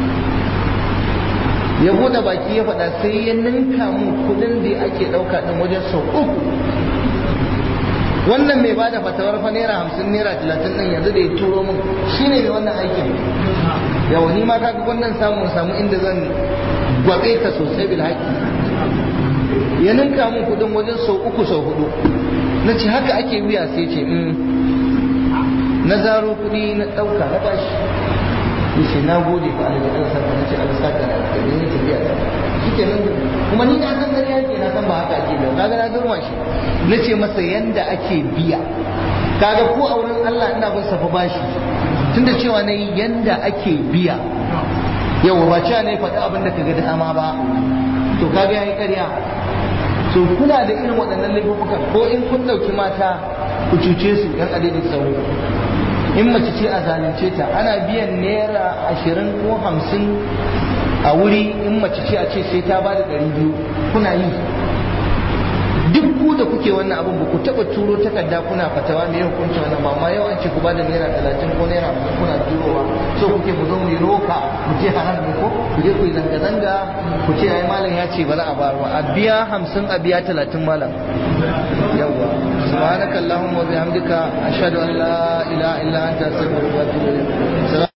ya bude baki ya faɗa sai ya ninka mu kuɗin da ake ɗauka ɗin wajen sau uku wannan mai bada fatawar fa naira hamsin naira talatin ɗin yanzu da ya turo min shi ne mai wannan aikin yawa ni ma kaga wannan samu samu inda zan gwabe ka sosai bil haƙi ya ninka min kuɗin wajen sau uku sau hudu na ce haka ake biya sai ce na zaro kuɗi na ɗauka na bashi yace na gode fa Allah Allah saka nace Allah saka da kai ne tafiya ta shike nan kuma ni na san gari yake na san ba haka ake da kaga na durwa shi nace masa yanda ake biya kaga ko a wurin Allah ina bin safa bashi tunda cewa nayi yanda ake biya yau ba cewa ne faɗi abin da kaga dama ba to kaga yayi ƙarya to kuna da irin waɗannan laifukan ko in kun ɗauki mata ku cuce su yan adadin sauro in mace ce a zalunce ta ana biyan naira ashirin ko hamsin a wuri in mace ce a ce sai ta ba da ɗari biyu kuna yi duk ku da kuke wannan abin ba ku taɓa turo takarda kuna fatawa me hukunci wannan ba amma yau an ce ku ba da naira talatin ko naira hamsin kuna turowa so kuke ku zo mu yi roka mu ce haram ne ko ku je ku yi zanga-zanga ku ce ai malam ya ce ba za a bayar ba a biya hamsin a biya talatin malam yawwa subhanakallahumma wa bihamdika ashhadu an la ilaha illa anta astaghfiruka wa atubu ilayk